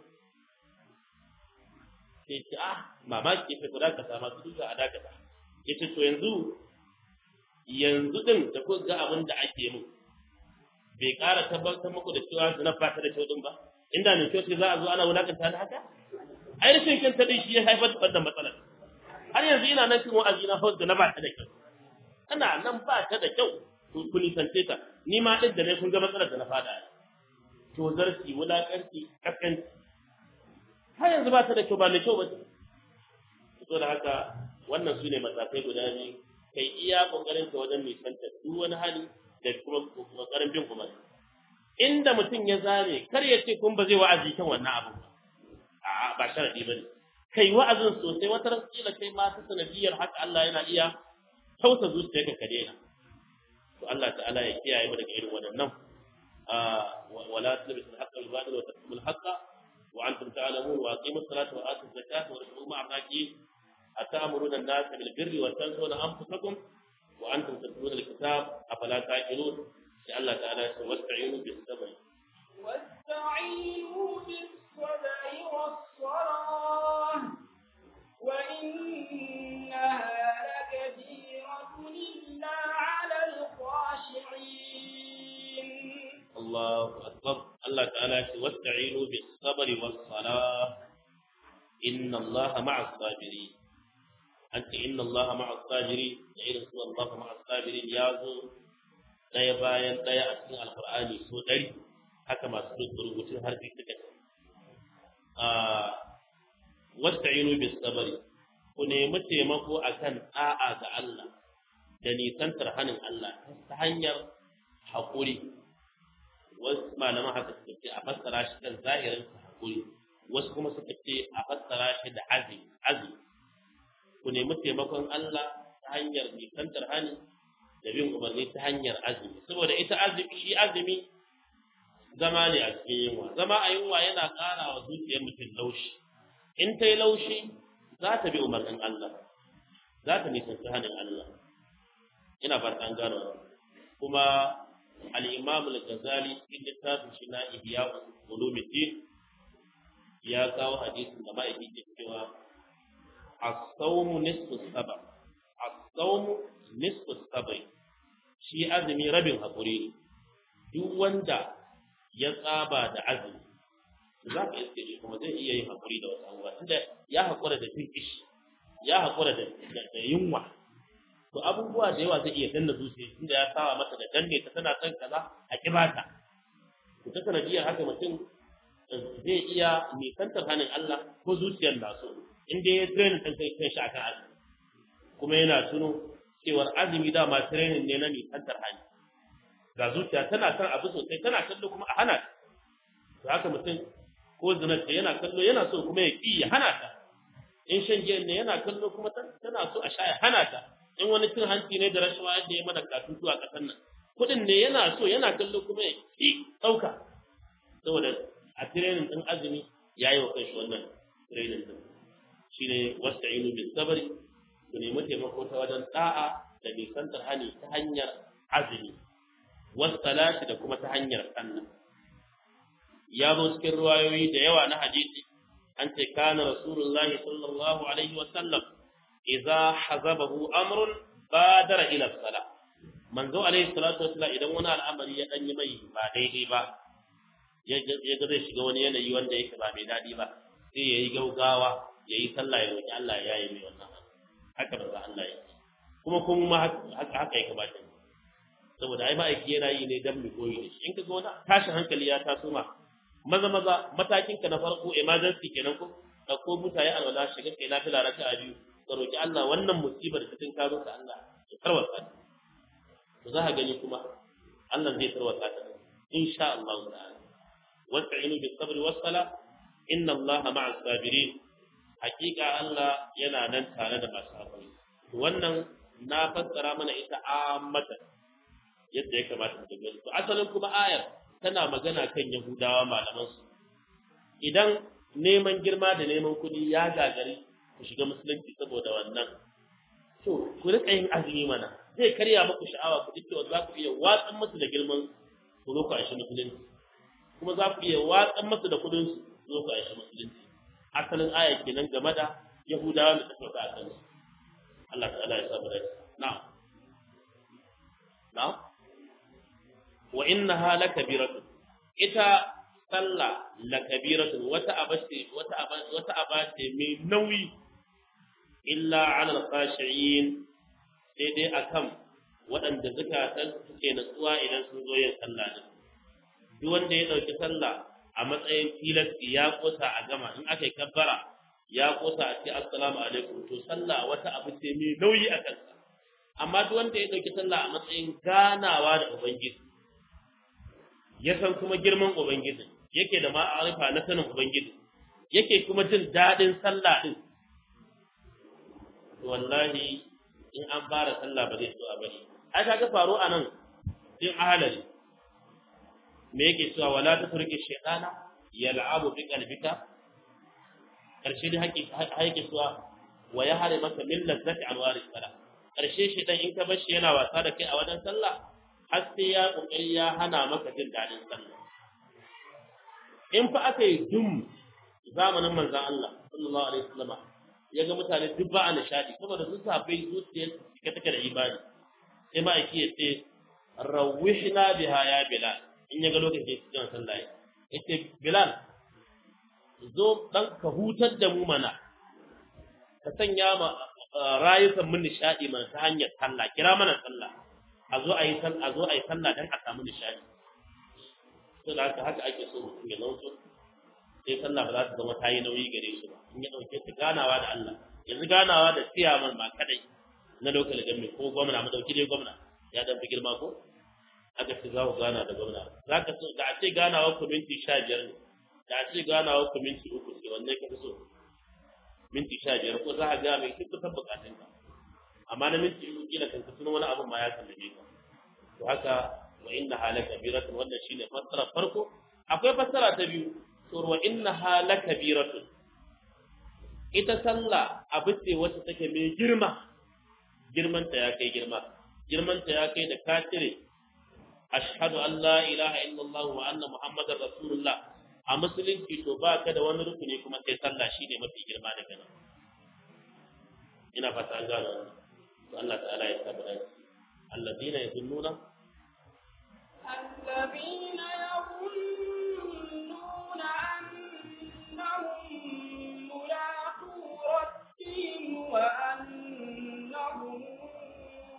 sai ce ah mamaki sai ku dakata masu duka a dakata ya ce to yanzu yanzu din da ku ga abin da ake mun bai ƙara tabbatar muku da cewa zina ba ta da kyau din ba inda ne kyau sai za a zo ana wulakanta da haka ai rashin kyan din shi ya haifar da wannan matsalar har yanzu ina nan cikin wa'azi na hausa na ba ta da kyau ana nan ba ta da kyau to ku nisance ta ni ma din da ne kun ga matsalar da na fada to zarki wulakanci kaskanci har yanzu ba ta da kyau ba mai kyau ba ce to da haka wannan su ne matakai guda biyu kai iya kokarin ka wajen nisanta duk wani hali da kuma kokarin bin kuma inda mutum ya zame kar ya ce kun ba zai wa'azi kan wannan abu ba a'a ba sharadi bane kai wa'azin sosai wata ran kila kai ma ta sanadiyar haka Allah yana iya tausa zuciyarka ka daina to Allah ta'ala ya kiyaye mu daga irin waɗannan wala tulbisul haqqa bil batil wa taktumul haqqa wa antum ta'lamun wa aqimus salata wa atuz zakata wa rasulu ma'a raqib atamuruna an-nas bil birri wa tansawna anfusakum wa antum tatluna al-kitab afala ta'qilun sai Allah ta'ala ya ce wasta'inu bis sabr واستعينوا بالصبر والصلاة وإنها لكبيرة إلا على الخاشعين الله أكبر الله تعالى يقول واستعينوا بالصبر والصلاة إن الله مع الصابرين أنت إن الله مع الصابرين إن الله مع الصابرين يازو ɗaya bayan ɗaya a cikin alkur'ani so ɗari haka masu rubutun harfi suka ce wasta'inu bis sabari ku nemi taimako akan da'a ga Allah da nisantar hanin Allah ta hanyar haƙuri wasu malaman haka suka ce a fassara shi kan zahirin haƙuri wasu kuma suka ce a fassara shi da azumi azumi ku nemi taimakon Allah ta hanyar nisantar hani da bin umarni ta hanyar azumi saboda ita azumi shi azumi zama ne a cikin yunwa zama a yunwa yana ƙara wa zuciyar mutum laushi in ta yi laushi za ta bi umarnin Allah za ta nisanci hannun Allah ina fata an gano kuma al-imam al-ghazali cikin littafin shi na ihya ulumuddin ya kawo hadisin da ma'aiki ke cewa as-sawmu nisfu sabr as-sawmu nisfu sabr shi azumi rabin hakuri duk wanda ya tsaba da azumi za ka iske shi kuma zai iya yin hakuri da wasu abubuwa tunda ya hakura da jin ishi ya hakura da da yunwa to abubuwa da yawa zai iya danna zuciya tunda ya sawa mata da danne ta tana son kaza a kibata to ta sanadiyar haka mutum zai iya nisantar hannun Allah ko zuciyar na so in dai ya training ɗin kai kan shi akan azumi kuma yana tuno cewar azumi dama training ne na nisantar hannu ga zuciya tana son abu sosai tana kallo kuma a hana ta to haka mutum ko zinar yana kallo yana so kuma ya ƙi ya hana ta in shan giyan ne yana kallo kuma tana so a sha ya hana ta in wani cin hanci ne da rashawa yadda ya mana katutu a ƙasar nan kuɗin ne yana so yana kallo kuma ya ƙi ɗauka saboda a tirenin ɗin azumi ya yi wa kanshi wannan tirenin ɗin shi ne wasta inu bin sabari ku nemi taimako ta wajen ɗa'a da nisantar hani ta hanyar azumi wasalati da kuma ta hanyar sallah ya zo cikin ruwayoyi da yawa na hadisi an ce kana rasulullahi sallallahu alaihi wa sallam idza hazabahu amrun badara ila sala manzo alaihi salatu wasallam idan wani al'amari ya danyi mai ba daidai ba ya ga zai shiga wani yanayi wanda yake ba mai dadi ba sai yayi gaugawa yayi sallah ya roki Allah ya yi mai wannan haka ba Allah yake kuma kuma haka haka ya kamata saboda ai ma'aiki yana yi ne dan mu koyi da shi in kaga wani tashin hankali ya taso ma maza maza matakin ka na farko emergency kenan ko dauko mutaye alwala shiga kai lafiya raka'a biyu ka roki Allah wannan musibar da tin karo ka Allah ya tarwata ta to za ka gani kuma Allah zai tarwata ta insha Allah ta'ala wasta'inu bis sabri was sala inna Allah ma'as sabirin hakika Allah yana nan tare da masu hakuri wannan na fassara mana ita ammatan yadda ya kamata mu gani to asalin kuma ayar tana magana kan Yahudawa malaman su idan neman girma da neman kuɗi ya gagari ku shiga musulunci saboda wannan to ku rika yin azumi mana zai karya muku sha'awa ku cewa za ku iya watsan musu da girman ku zo ku aishi musulunci kuma za ku iya watsan musu da kuɗin su zo ku aishi musulunci asalin aya kenan game da Yahudawa da ta sauka a kansu Allah ta'ala ya sabu da na'am na'am wa innaha lakabiratun ita sallah lakabiratun wata abace wata abace wata abace mai nauyi illa ala alqashiyin sai dai akan waɗanda zakatan suke natsuwa idan sun zo yin sallah din duk wanda ya dauki sallah a matsayin tilasti ya kosa a gama in aka yi kabbara ya kosa a ce assalamu alaikum to sallah wata abu ce mai nauyi a kansa amma duk wanda ya dauki sallah a matsayin ganawa da ubangiji ya san kuma girman ubangiji yake da ma'arifa na sanin ubangiji yake kuma jin dadin sallah din to wallahi in an fara sallah ba zai so a bari ai kaga faro anan din ahalari me yake cewa wala taturki shaytana yal'abu bi qalbika karshe da haƙi haƙi cewa wa ya hare maka min lazzati anwari salah karshe shi dan in ka bar shi yana wasa da kai a wajen sallah har sai ya kokari ya hana maka jin dadin sallah in fa aka yi dum zamanin manzon Allah sallallahu alaihi wasallam ya ga mutane duk ba a nishadi saboda sun sabai zuciyar ka take da imani sai ma aiki ya ce rawihna biha ya bilal in ya ga lokacin cikin sallah yace bilal zo dan ka hutar da mu mana ka sanya ma rayukan mun nishadi mana ta hanyar sallah kira mana sallah a zo a yi sallah a zo a yi sallah dan a samu nishadi to da haka haka ake so mutum ya zauto sai sallah ba za ta zama ta yi nauyi gare shi ba in ya dauke ta ganawa da Allah yanzu ganawa da ciyaman ma kadai na local government ko gwamna mu dauki dai gwamna ya dan fi girma ko aka ce za ku gana da gwamna za ka so da a ce ganawa ku minti sha biyar ne da a ce ganawa ku minti uku ce wanne ka fi so minti sha biyar ko za a ga mai duk kusan bukatun ka amma na minti uku kila kan kusan wani abin ma ya sallame ka to haka wa inna halaka biratun wannan shine fassara farko akwai fassara ta biyu to wa inna halaka biratun ita sallah abu ce wacce take mai girma girmanta ya kai girma girmanta ya kai da ka cire ashhadu an la ilaha illallah wa anna muhammadar rasulullah a musulunci to ba ka da wani rukuni kuma sai sallah shine mafi girma daga nan ina fata an gano wannan to Allah ta'ala ya tabbata alladina yazunnuna الذين يظنون أنهم ملاقو ربهم وأنهم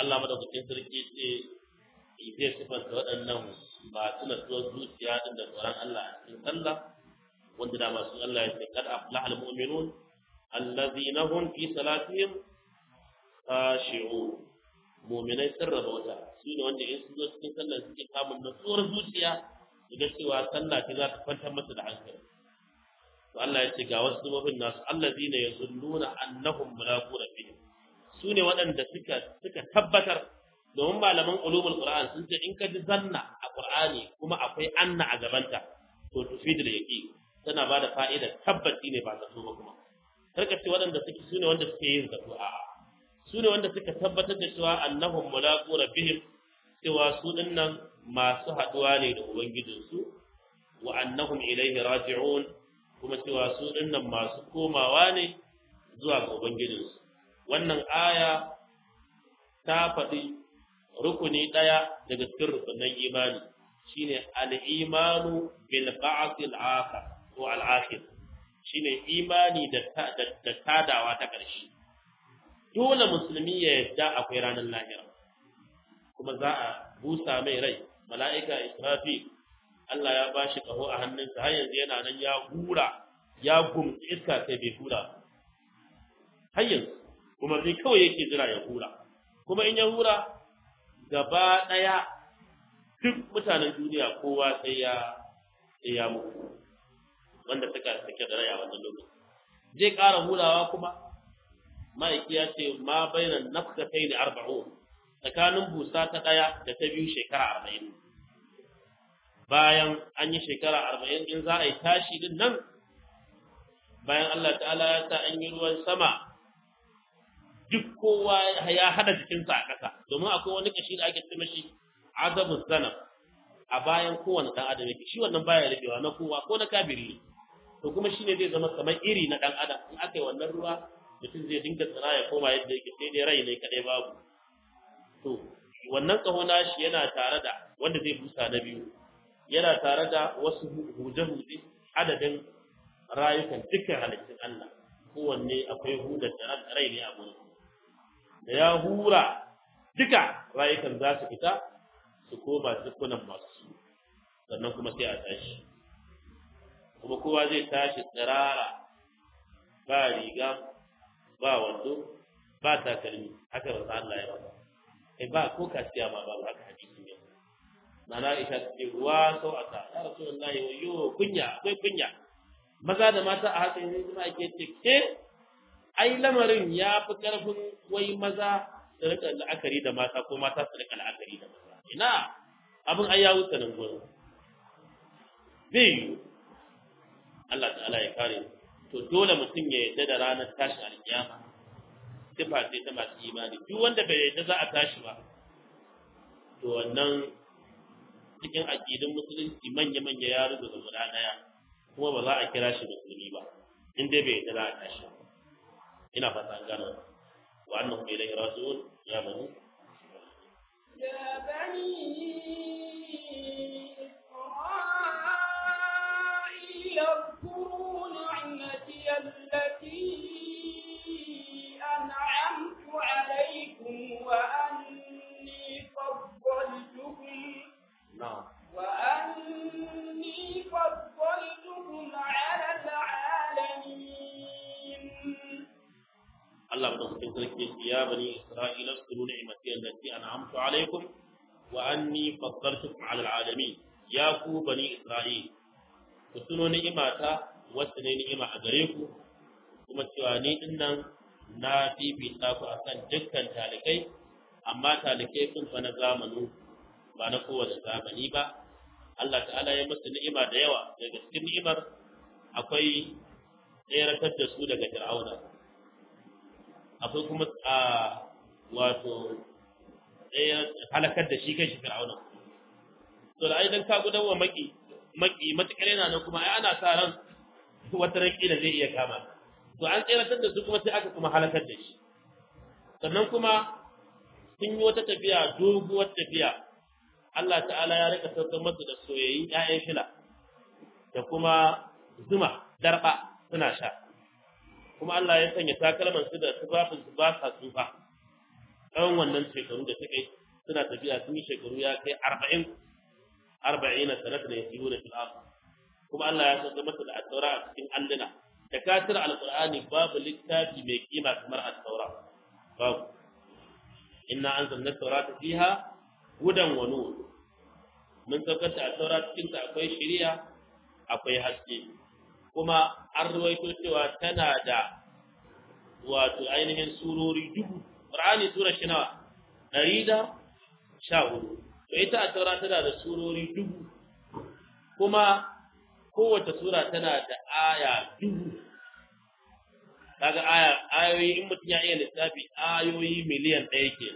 Allah madaukakin sarki ce zai sifanta waɗannan masu natsuwar zuciya din da tsoron Allah a cikin sallah wanda da masu Allah ya ce kad aflaha almu'minun allazina hum fi salatihim khashi'un mu'minai sun rabauta su ne wanda in su zo cikin sallah suke samun natsuwar zuciya ga cewa sallah ce za ta kwantar masa da hankali to Allah ya ce ga wasu zubabin nasu allazina yazunnuna annahum mulaqu rabbihim su ne waɗanda suka suka tabbatar domin malaman ulumul qur'an sun ce in ka ji zanna a qur'ani kuma akwai anna a gabanta to tufidul yaqin tana ba da fa'ida tabbaci ne ba zato ba kuma karka ce waɗanda suke su ne wanda suke yin zato a su ne wanda suka tabbatar da cewa annahum mulaqu rabbihim cewa su dinnan masu haɗuwa ne da ubangijinsu wa annahum ilaihi raji'un kuma cewa su dinnan masu komawa ne zuwa ga ubangijinsu wannan aya ta faɗi rukuni ɗaya daga cikin rukunan imani shine al-imanu bil ba'th al-akhir ko al-akhir shine imani da da tadawa ta ƙarshe dole musulmi ya yadda akwai ranar lahira kuma za a busa mai rai mala'ika israfi Allah ya bashi kaho a hannunsa har yanzu yana nan ya hura ya gumtsi iska sai bai hura har yanzu kuma sai kawai yake jira ya hura kuma in ya hura gaba ɗaya duk mutanen duniya kowa sai ya sai ya mutu wanda suka suke da rai a wannan lokaci zai ƙara hurawa kuma ma'aiki ya ce ma bainan nafsatai da arba'un tsakanin busa ta ɗaya da ta biyu shekara arba'in bayan an yi shekara arba'in in za a yi tashi din nan bayan Allah ta'ala ya sa an yi ruwan sama duk kowa ya hada jikinsa a ƙasa domin akwai wani kashi da ake ce mashi azabun zanab a bayan kowane ɗan adam yake shi wannan baya rufewa na kowa ko na kabiri ne to kuma shine zai zama kamar iri na ɗan adam in aka yi wannan ruwa mutum zai dinga tsira ya koma yadda yake sai dai rai ne kadai babu to wannan kaho nashi yana tare da wanda zai busa na biyu yana tare da wasu huje-huje adadin rayukan dukkan halittun Allah kowanne akwai hudar da rai ne a gurin da ya hura duka rayukan za su fita su koma dukkanin masu su sannan kuma sai a tashi kuma kowa zai tashi tsirara ba riga ba wando ba takalmi haka ba Allah ya faɗa kai ba ko kaciya ma ba haka hadisi ne nana Aisha ta ce ruwa sau aka ya Rasulullahi wayo kunya akwai kunya maza da mata a haka ne kuma ake ce ke ai lamarin ya fi karfin wai maza su rika la'akari da mata ko mata su rika la'akari da maza ina abin ai ya wuce nan gurin zai yi Allah ta'ala ya kare to dole mutum ya yarda da ranar tashin alkiyama sifa ce ta masu imani duk wanda bai yarda za a tashi ba to wannan cikin aƙidun musulunci manya-manya ya rubuta guda ɗaya kuma ba za a kira shi musulmi ba in dai bai yarda za a tashi ba ina fata an gano wa annahu ilayhi raji'un ya bani يا بني إسرائيل اذكروا نعمتي التي أنعمت عليكم وأني فضلتكم na'am وأني فضلتكم على العالمين Allah madaukakin sarki ce ya bani Isra'ila zkuru ni'mati allati an'amtu alaikum wa anni faddaltukum 'ala al'alamin ya ku bani Isra'il ku tuno ni'imata wacce ne ni'ima a gare ku kuma cewa ni din nan na fifita ku akan dukkan talikai amma talikai sun fa na zamanu ba na kowane zamani ba Allah ta'ala ya musu ni'ima da yawa daga cikin ni'imar akwai tseratar da su daga fir'auna akwai kuma a wato ɗaya halakar da shi kai shi fir'auna to da ai dan ka gudan wa maki maki matakar yana nan kuma ai ana sa ran wata ran kila zai iya kama to an tseratar da su kuma sai aka kuma halakar da shi sannan kuma sun yi wata tafiya doguwar tafiya Allah ta'ala ya rika saukar masu da soyayyin ƴaƴan shila da kuma zuma darba suna sha kuma Allah ya sanya takalman su da tufafin su ba sa tsufa tsawon wannan shekaru da suka yi suna tafiya sun yi shekaru ya kai arba'in arba'ina sanatan yasiruna fil ardh kuma Allah ya sauka masa da at-taura a cikin alluna da katir alqur'ani babu littafi mai kima kamar at-taura babu inna anzalna at-taurata fiha hudan wa nur mun saukar da at-taura cikin ta akwai shari'a akwai haske kuma an ruwaito cewa tana da wato ainihin surori dubu qur'ani sura shi nawa ɗari da sha hudu to ita at-taura tana da surori dubu kuma kowace sura tana da aya dubu kaga aya ayoyi in mutum ya iya lissafi ayoyi miliyan ɗaya ke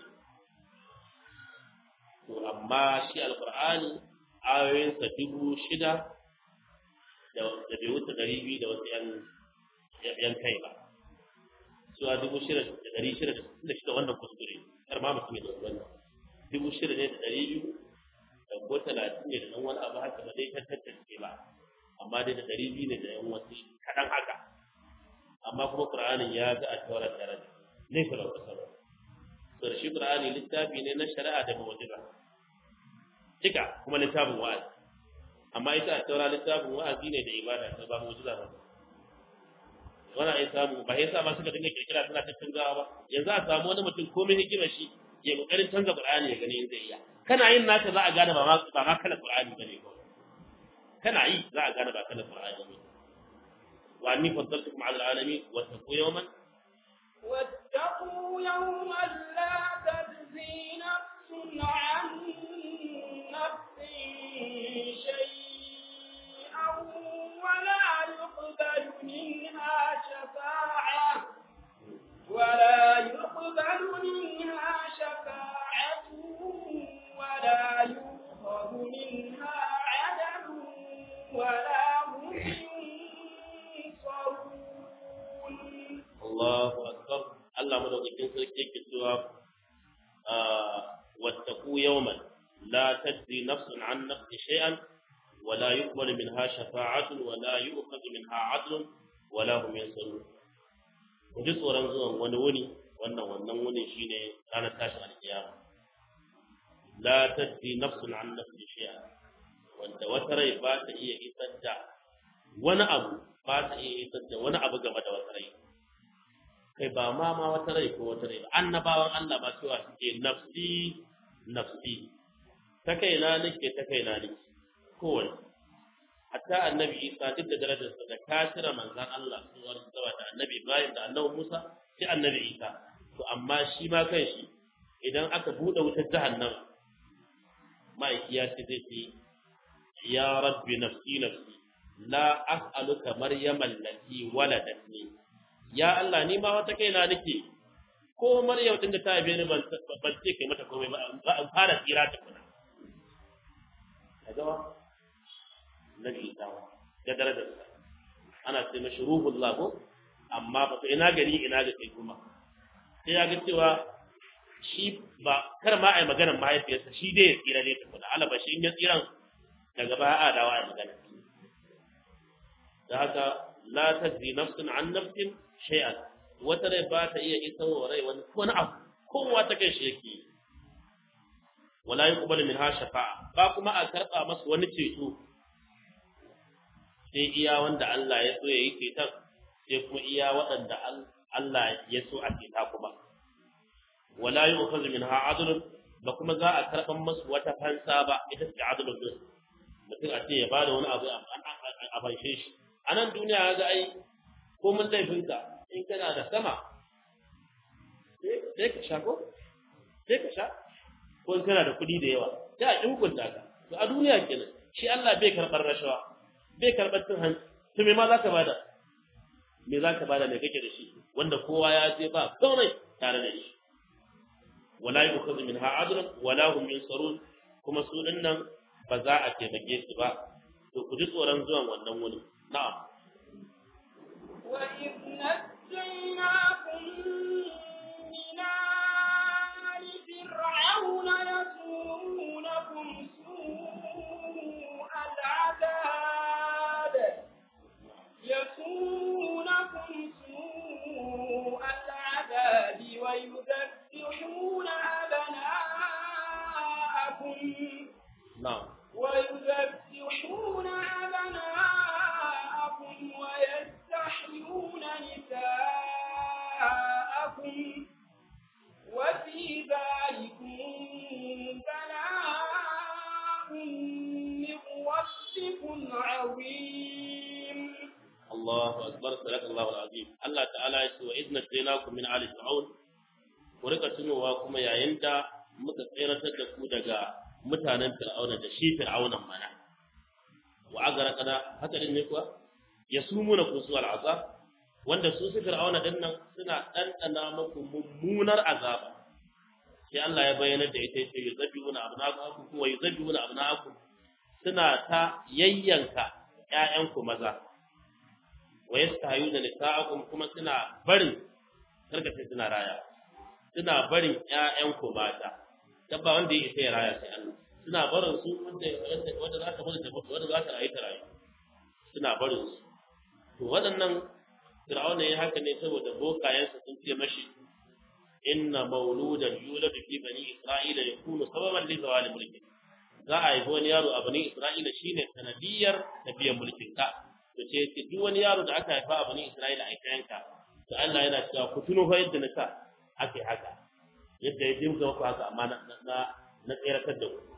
to amma shi alqur'ani ayoyinsa dubu shida da da bai wuce ɗari biyu da wasu yan yan kai ba suwa dubu shida da ɗari shida da sittin da shida wannan kuskure kar ma mutum ya dauki wannan dubu shida ne da ɗari biyu da ko talatin ne da ɗan wani abu haka ba dai ta tattace ba amma dai da ɗari biyu ne da yan wasu kaɗan haka amma kuma ƙur'anin ya ga a taurar daraja ne kula kusa ba to da shi ƙur'ani littafi ne na shari'a da mu'jiza cika kuma littafin wa'azi amma ita a taura littafin wa'azi ne da ibada ta ba mu'jiza ba wannan ai samu ba yasa ma suka dinga kirkira suna tattangawa ba yanzu a samu wani mutum komai hikima shi ya kokarin canza ƙur'ani ya gani in zai iya kana yin naka za a gane ba ma ba ma kala ƙur'ani bane ko kana yi za a gane ba kala Qur'ani ne wa anni faddaltukum 'ala al-'alamin wa taqu yawman واتقوا يوما لا تجزي نفس عن نفس شيئا ولا يقبل منها شفاعة ولا يقبل منها شفاعة ولا يؤخذ منها عدل ولا هم ينصرون Allahu akbar Allah madaukakin sarki yake cewa wattaqu yawman la tajzi nafsun 'an nafsin shay'an wa la yuqbalu minha shafa'atun wa la yu'khadhu minha 'adlun wa la hum yansarun ku ji tsoron zuwan wani wuni wannan wannan wuni shine ranar tashin alkiyama la tajzi nafsun 'an nafsin shay'an wanda wata rai ba ta iya isar da wani abu ba ta iya isar da wani abu game da wata rai kai ba ma ma wata rai ko wata rai ba annabawan Allah ba cewa suke nafsi nafsi ta kaina nake ta kaina nake kowanne hatta annabi Isa duk da darajarsa da kafira manzan Allah suwar sawa da annabi Ibrahim da annabi Musa sai annabi Isa to amma shi ma kan shi idan aka bude wutar jahannama ma'aiki ya ce zai ce ya rabbi nafsi nafsi la as'aluka maryama allati waladatni ya Allah ni ma wata kaina nake ko Maryam din da ta haife ni ban ban ce kai mata komai ba an fara tsira ta kuna kaga ba nabi ta da darajar sa ana ce mashi ruhullah ko amma ba ina gani ina ga kai kuma sai ya ga cewa shi ba kar ma ai maganar mahaifiyarsa shi dai ya tsira ne ta kuna alaba shi in ya tsiran daga baya a dawa ai magana da haka la tajzi nafsun an nafsin shay'an wata rai ba ta iya isa wa rai wani wani abu kowa ta kai shi yake wala yuqbalu minha shafa'a ba kuma a karba masa wani ceto sai iya wanda Allah ya so ya yi ceton sai kuma iya waɗanda Allah ya so a ceta kuma wala yu'khadhu minha adlun ba kuma za a karban masu wata fansa ba ita ce adlun din mutum a ce ya bada wani abu a fanshe shi a nan duniya ga ai ko mun laifinka in kana da sama sai ka sha ko sai ka sha ko in kana da kuɗi da yawa sai a ƙin hukunta ka to a duniya kenan shi Allah bai karɓar rashawa bai karɓar cin hanci to me ma za ka bada me za ka bada me kake da shi wanda kowa ya je ba komai tare da shi wala yu'khadhu minha adlun wala hum yunsarun kuma su dinnan ba za a taimake su ba to ku ji tsoron zuwan wannan wuni na'am وإذ نجيناكم من آل فرعون يسومونكم سوء العذاب يسومونكم سوء العذاب ويذبحون كاشف عظيم الله أكبر صدق الله العظيم الله تعالى يقول وإذ نجيناكم من آل فرعون ورقة سنوا كما يعند متسيرة تكو دقا متانا فرعون دشي فرعون منا وأغرقنا هكذا النكوة يسومونكم سوء العذاب wanda su su fir'auna din nan suna ɗanɗana muku mummunar azaba sai Allah ya bayyana da ita yace yuzabbihuna abnaakum wa yuzabbihuna abnaakum suna ta yayyanka ƴaƴanku maza wa yastahayuna nisa'akum kuma suna barin karkace suna raya suna barin ƴaƴanku mata dabba wanda ya isa ya raya sai Allah suna barin su wanda wanda za ta mutu wanda za ta rayu ta rayu suna barin su to waɗannan Fir'auna ya haka ne saboda bokayensa sun ce mashi inna mauludan yuladu fi bani isra'ila yakunu sababan li zawali mulki za a haifi wani yaro a bani isra'ila shine sanadiyar tafiyar mulkin ka to ce ce duk wani yaro da aka haifa a bani isra'ila a kayanka to Allah yana cewa ku tuno fa yadda na sa ake haka yadda ya dimka muku haka amma na na na tseratar da ku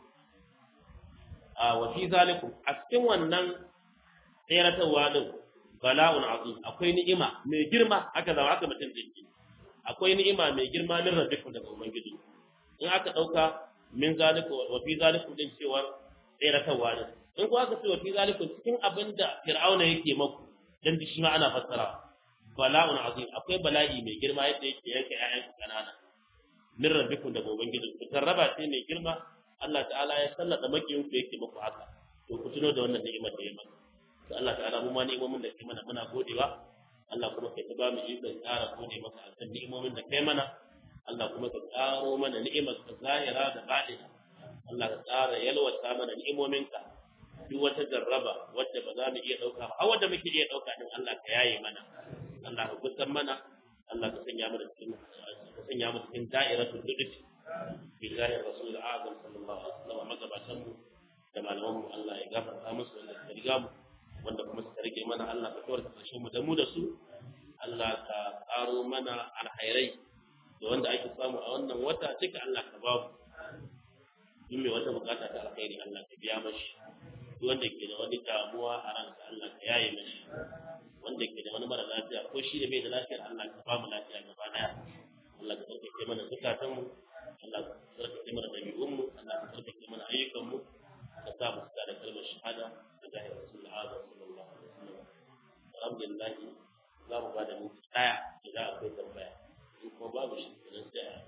a wa fi zalikum a cikin wannan tseratarwa din bala'un azim akwai ni'ima mai girma aka zama aka mutum dinki akwai ni'ima mai girma min rabbikum daga ubangiji in aka dauka min zalikum wa fi zalikum din cewar tseratarwa ne in ko aka ce wa fi zalikum cikin abin da fir'auna yake maku dan shi ma ana fassara bala'un azim akwai bala'i mai girma yadda yake yanke ƴaƴan kanana min rabbikum daga ubangiji ku tarraba ce mai girma Allah ta'ala ya sallata makiyin ku yake muku haka to ku tuno da wannan ni'imar da ya maka to Allah ta'ala mu ma ni'imomin da kai mana muna godewa Allah kuma kai ta ba mu ikon ƙara gode maka akan ni'imomin da kai mana Allah kuma ka ƙaro mana ni'imar ka zahira da baɗina Allah ka ƙara yalwata mana ni'imominka duk wata jarraba wadda ba za mu iya ɗauka ba har wadda muke iya ɗauka din Allah ka yaye mana Allah ka gusan mana Allah ka sanya mana cikin ka sanya mu cikin da'iratul lutfi billahi rasul azam sallallahu alaihi wasallam magabatan mu da malaman mu Allah ya gafarta musu wanda suka riga mu wanda kuma suka rike mana Allah ka kawar kasashen mu da mu da su Allah ka karo mana alhairai da wanda ake samu a wannan wata cika Allah ka babu duk mai wata bukata ta alkhairi Allah ka biya mashi duk wanda ke da wani damuwa a ransa Allah ka yaye mashi wanda ke da wani mara lafiya ko shi da bai da lafiyar Allah ka ba mu lafiya gaba daya Allah ka tsarkake mana zukatan mu Allah ka tsarkake mana dabi'un mu Allah ka tsarkake mana ayyukan mu ka sa mu da kalmar shahada da zahir rasul azam sallallahu alaihi wasallam alhamdulillah za mu ba da minti daya idan akwai tambaya in kuma babu shi kenan sai a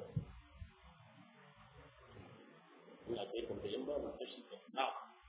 in akwai tambayin babu kashi ka na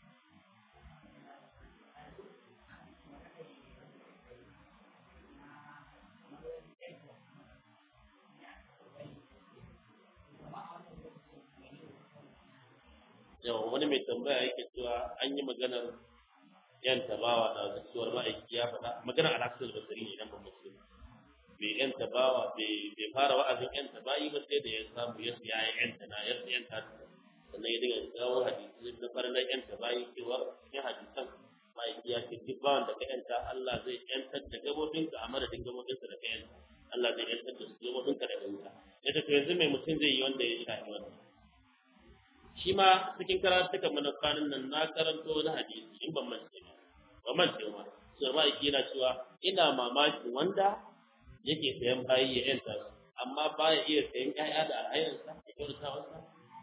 yawa wani mai tambaya yake cewa an yi maganar yan tabawa da zuciyar ma'aiki ya faɗa maganar alaƙasar basari ne idan ba musulmi bai yan tabawa bai fara wa'azin yan tabayi ba sai da ya samu ya siya ya yan tana ya siya yan tana sannan ya dinga kawo hadisi na farnan yan tabayi cewa cikin hadisan ma'aiki ya ce duk bawan da ka yanta Allah zai yantar da gabobinka a madadin gabobinsa da ka yanta Allah zai yantar da su gabobinka daga wuta ya ce to yanzu mai mutum zai yi wanda ya shafi wannan shi ma cikin karatukan mana kwanan nan na karanto wani hadisi in ban mance ba ba mance ba so ma yake yana cewa ina mamakin wanda yake sayan bayi ya yanta su amma baya iya sayan ƴaƴa da alhairinsa da kyautatawarsa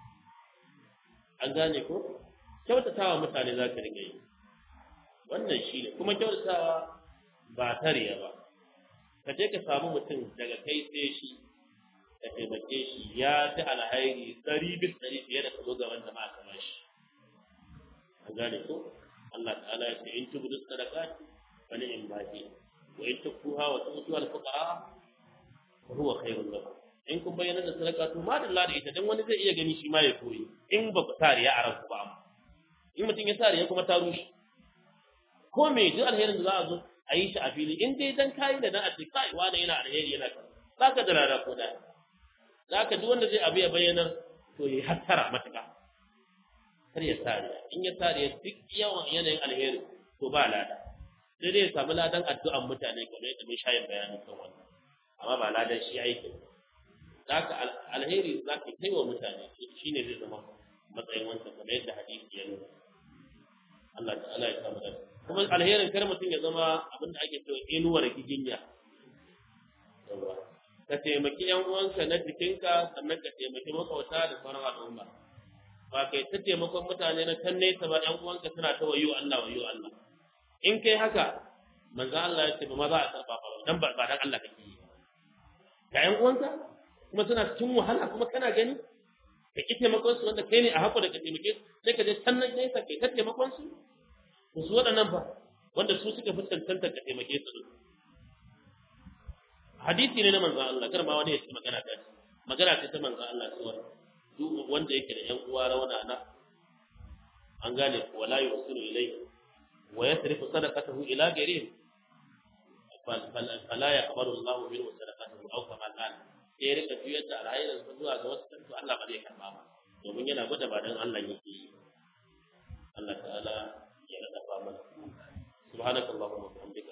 an gane ko kyautatawa mutane za ka riga yi wannan shi ne kuma kyautatawa ba tariya ba ka je ka samu mutum daga kai sai shi ka taimake shi ya ji alhairi ɗari bis ɗari fiye da ka zo ga wanda ma aka bashi an gane ko Allah ta'ala ya ce in tubudu sadaqati fa ni'im ma hi wa in tukuha wa tu'tu al fuqara fa huwa khairun lakum in kun bayyana da sadaka to ma dalla da ita dan wani zai iya gani shi ma ya koyi in ba ku tariya a ranku ba amma in mutum ya tariya kuma ta rushe ko me duk alherin da za a zo a yi shi a fili in dai dan kayi da dan a ce kai wani yana alheri yana kan za ka da rada ko da za ka duk wanda zai abu ya bayyanar to ya hattara matuƙa kar ya tariya in ya tariya duk yawan yanayin alheri to ba lada sai dai ya samu ladan addu'an mutane kamar yadda mun shayin bayani kan wannan amma ba ladan shi aikin za ka alheri za ka kai wa mutane shi ne zai zama matsayin wancan kamar yadda hadisi ya nuna Allah ta'ala ya samu dace kuma alherin kar mutum ya zama abinda ake cewa inuwar giginya yawa ka taimaki yan uwanka na jikinka sannan ka taimaki makwauta da sauran al'umma ba kai ta taimakon mutane na can nesa ba yan uwanka suna ta wayo Allah wayo Allah in kai haka manzo Allah ya ce ba ma za a karba ba dan ba dan Allah kake yi ga yan uwanka kuma suna cikin wahala kuma kana gani ka ki taimakon su wanda kai ne a hako da ka taimake su sai ka je can nan nesa kai ka taimakon su to su waɗannan ba wanda su suka fi cancanta ka taimake su hadisi ne na manzon Allah kar ma wani ya ce magana ta magana ce ta manzon Allah cewa duk wanda yake da ƴan uwa rauna na an gane wala yusiru ilayhi wa yasrifu sadaqatahu ila ghairihi fala yaqbalu Allahu minhu sadaqatahu aw kama qala sai ya rika juyar da alhairin sa zuwa ga wasu to Allah ba zai karba ba domin yana gwada ba dan Allah yake yi Allah ta'ala ya rada ba mana subhanakallahumma wa bihamdika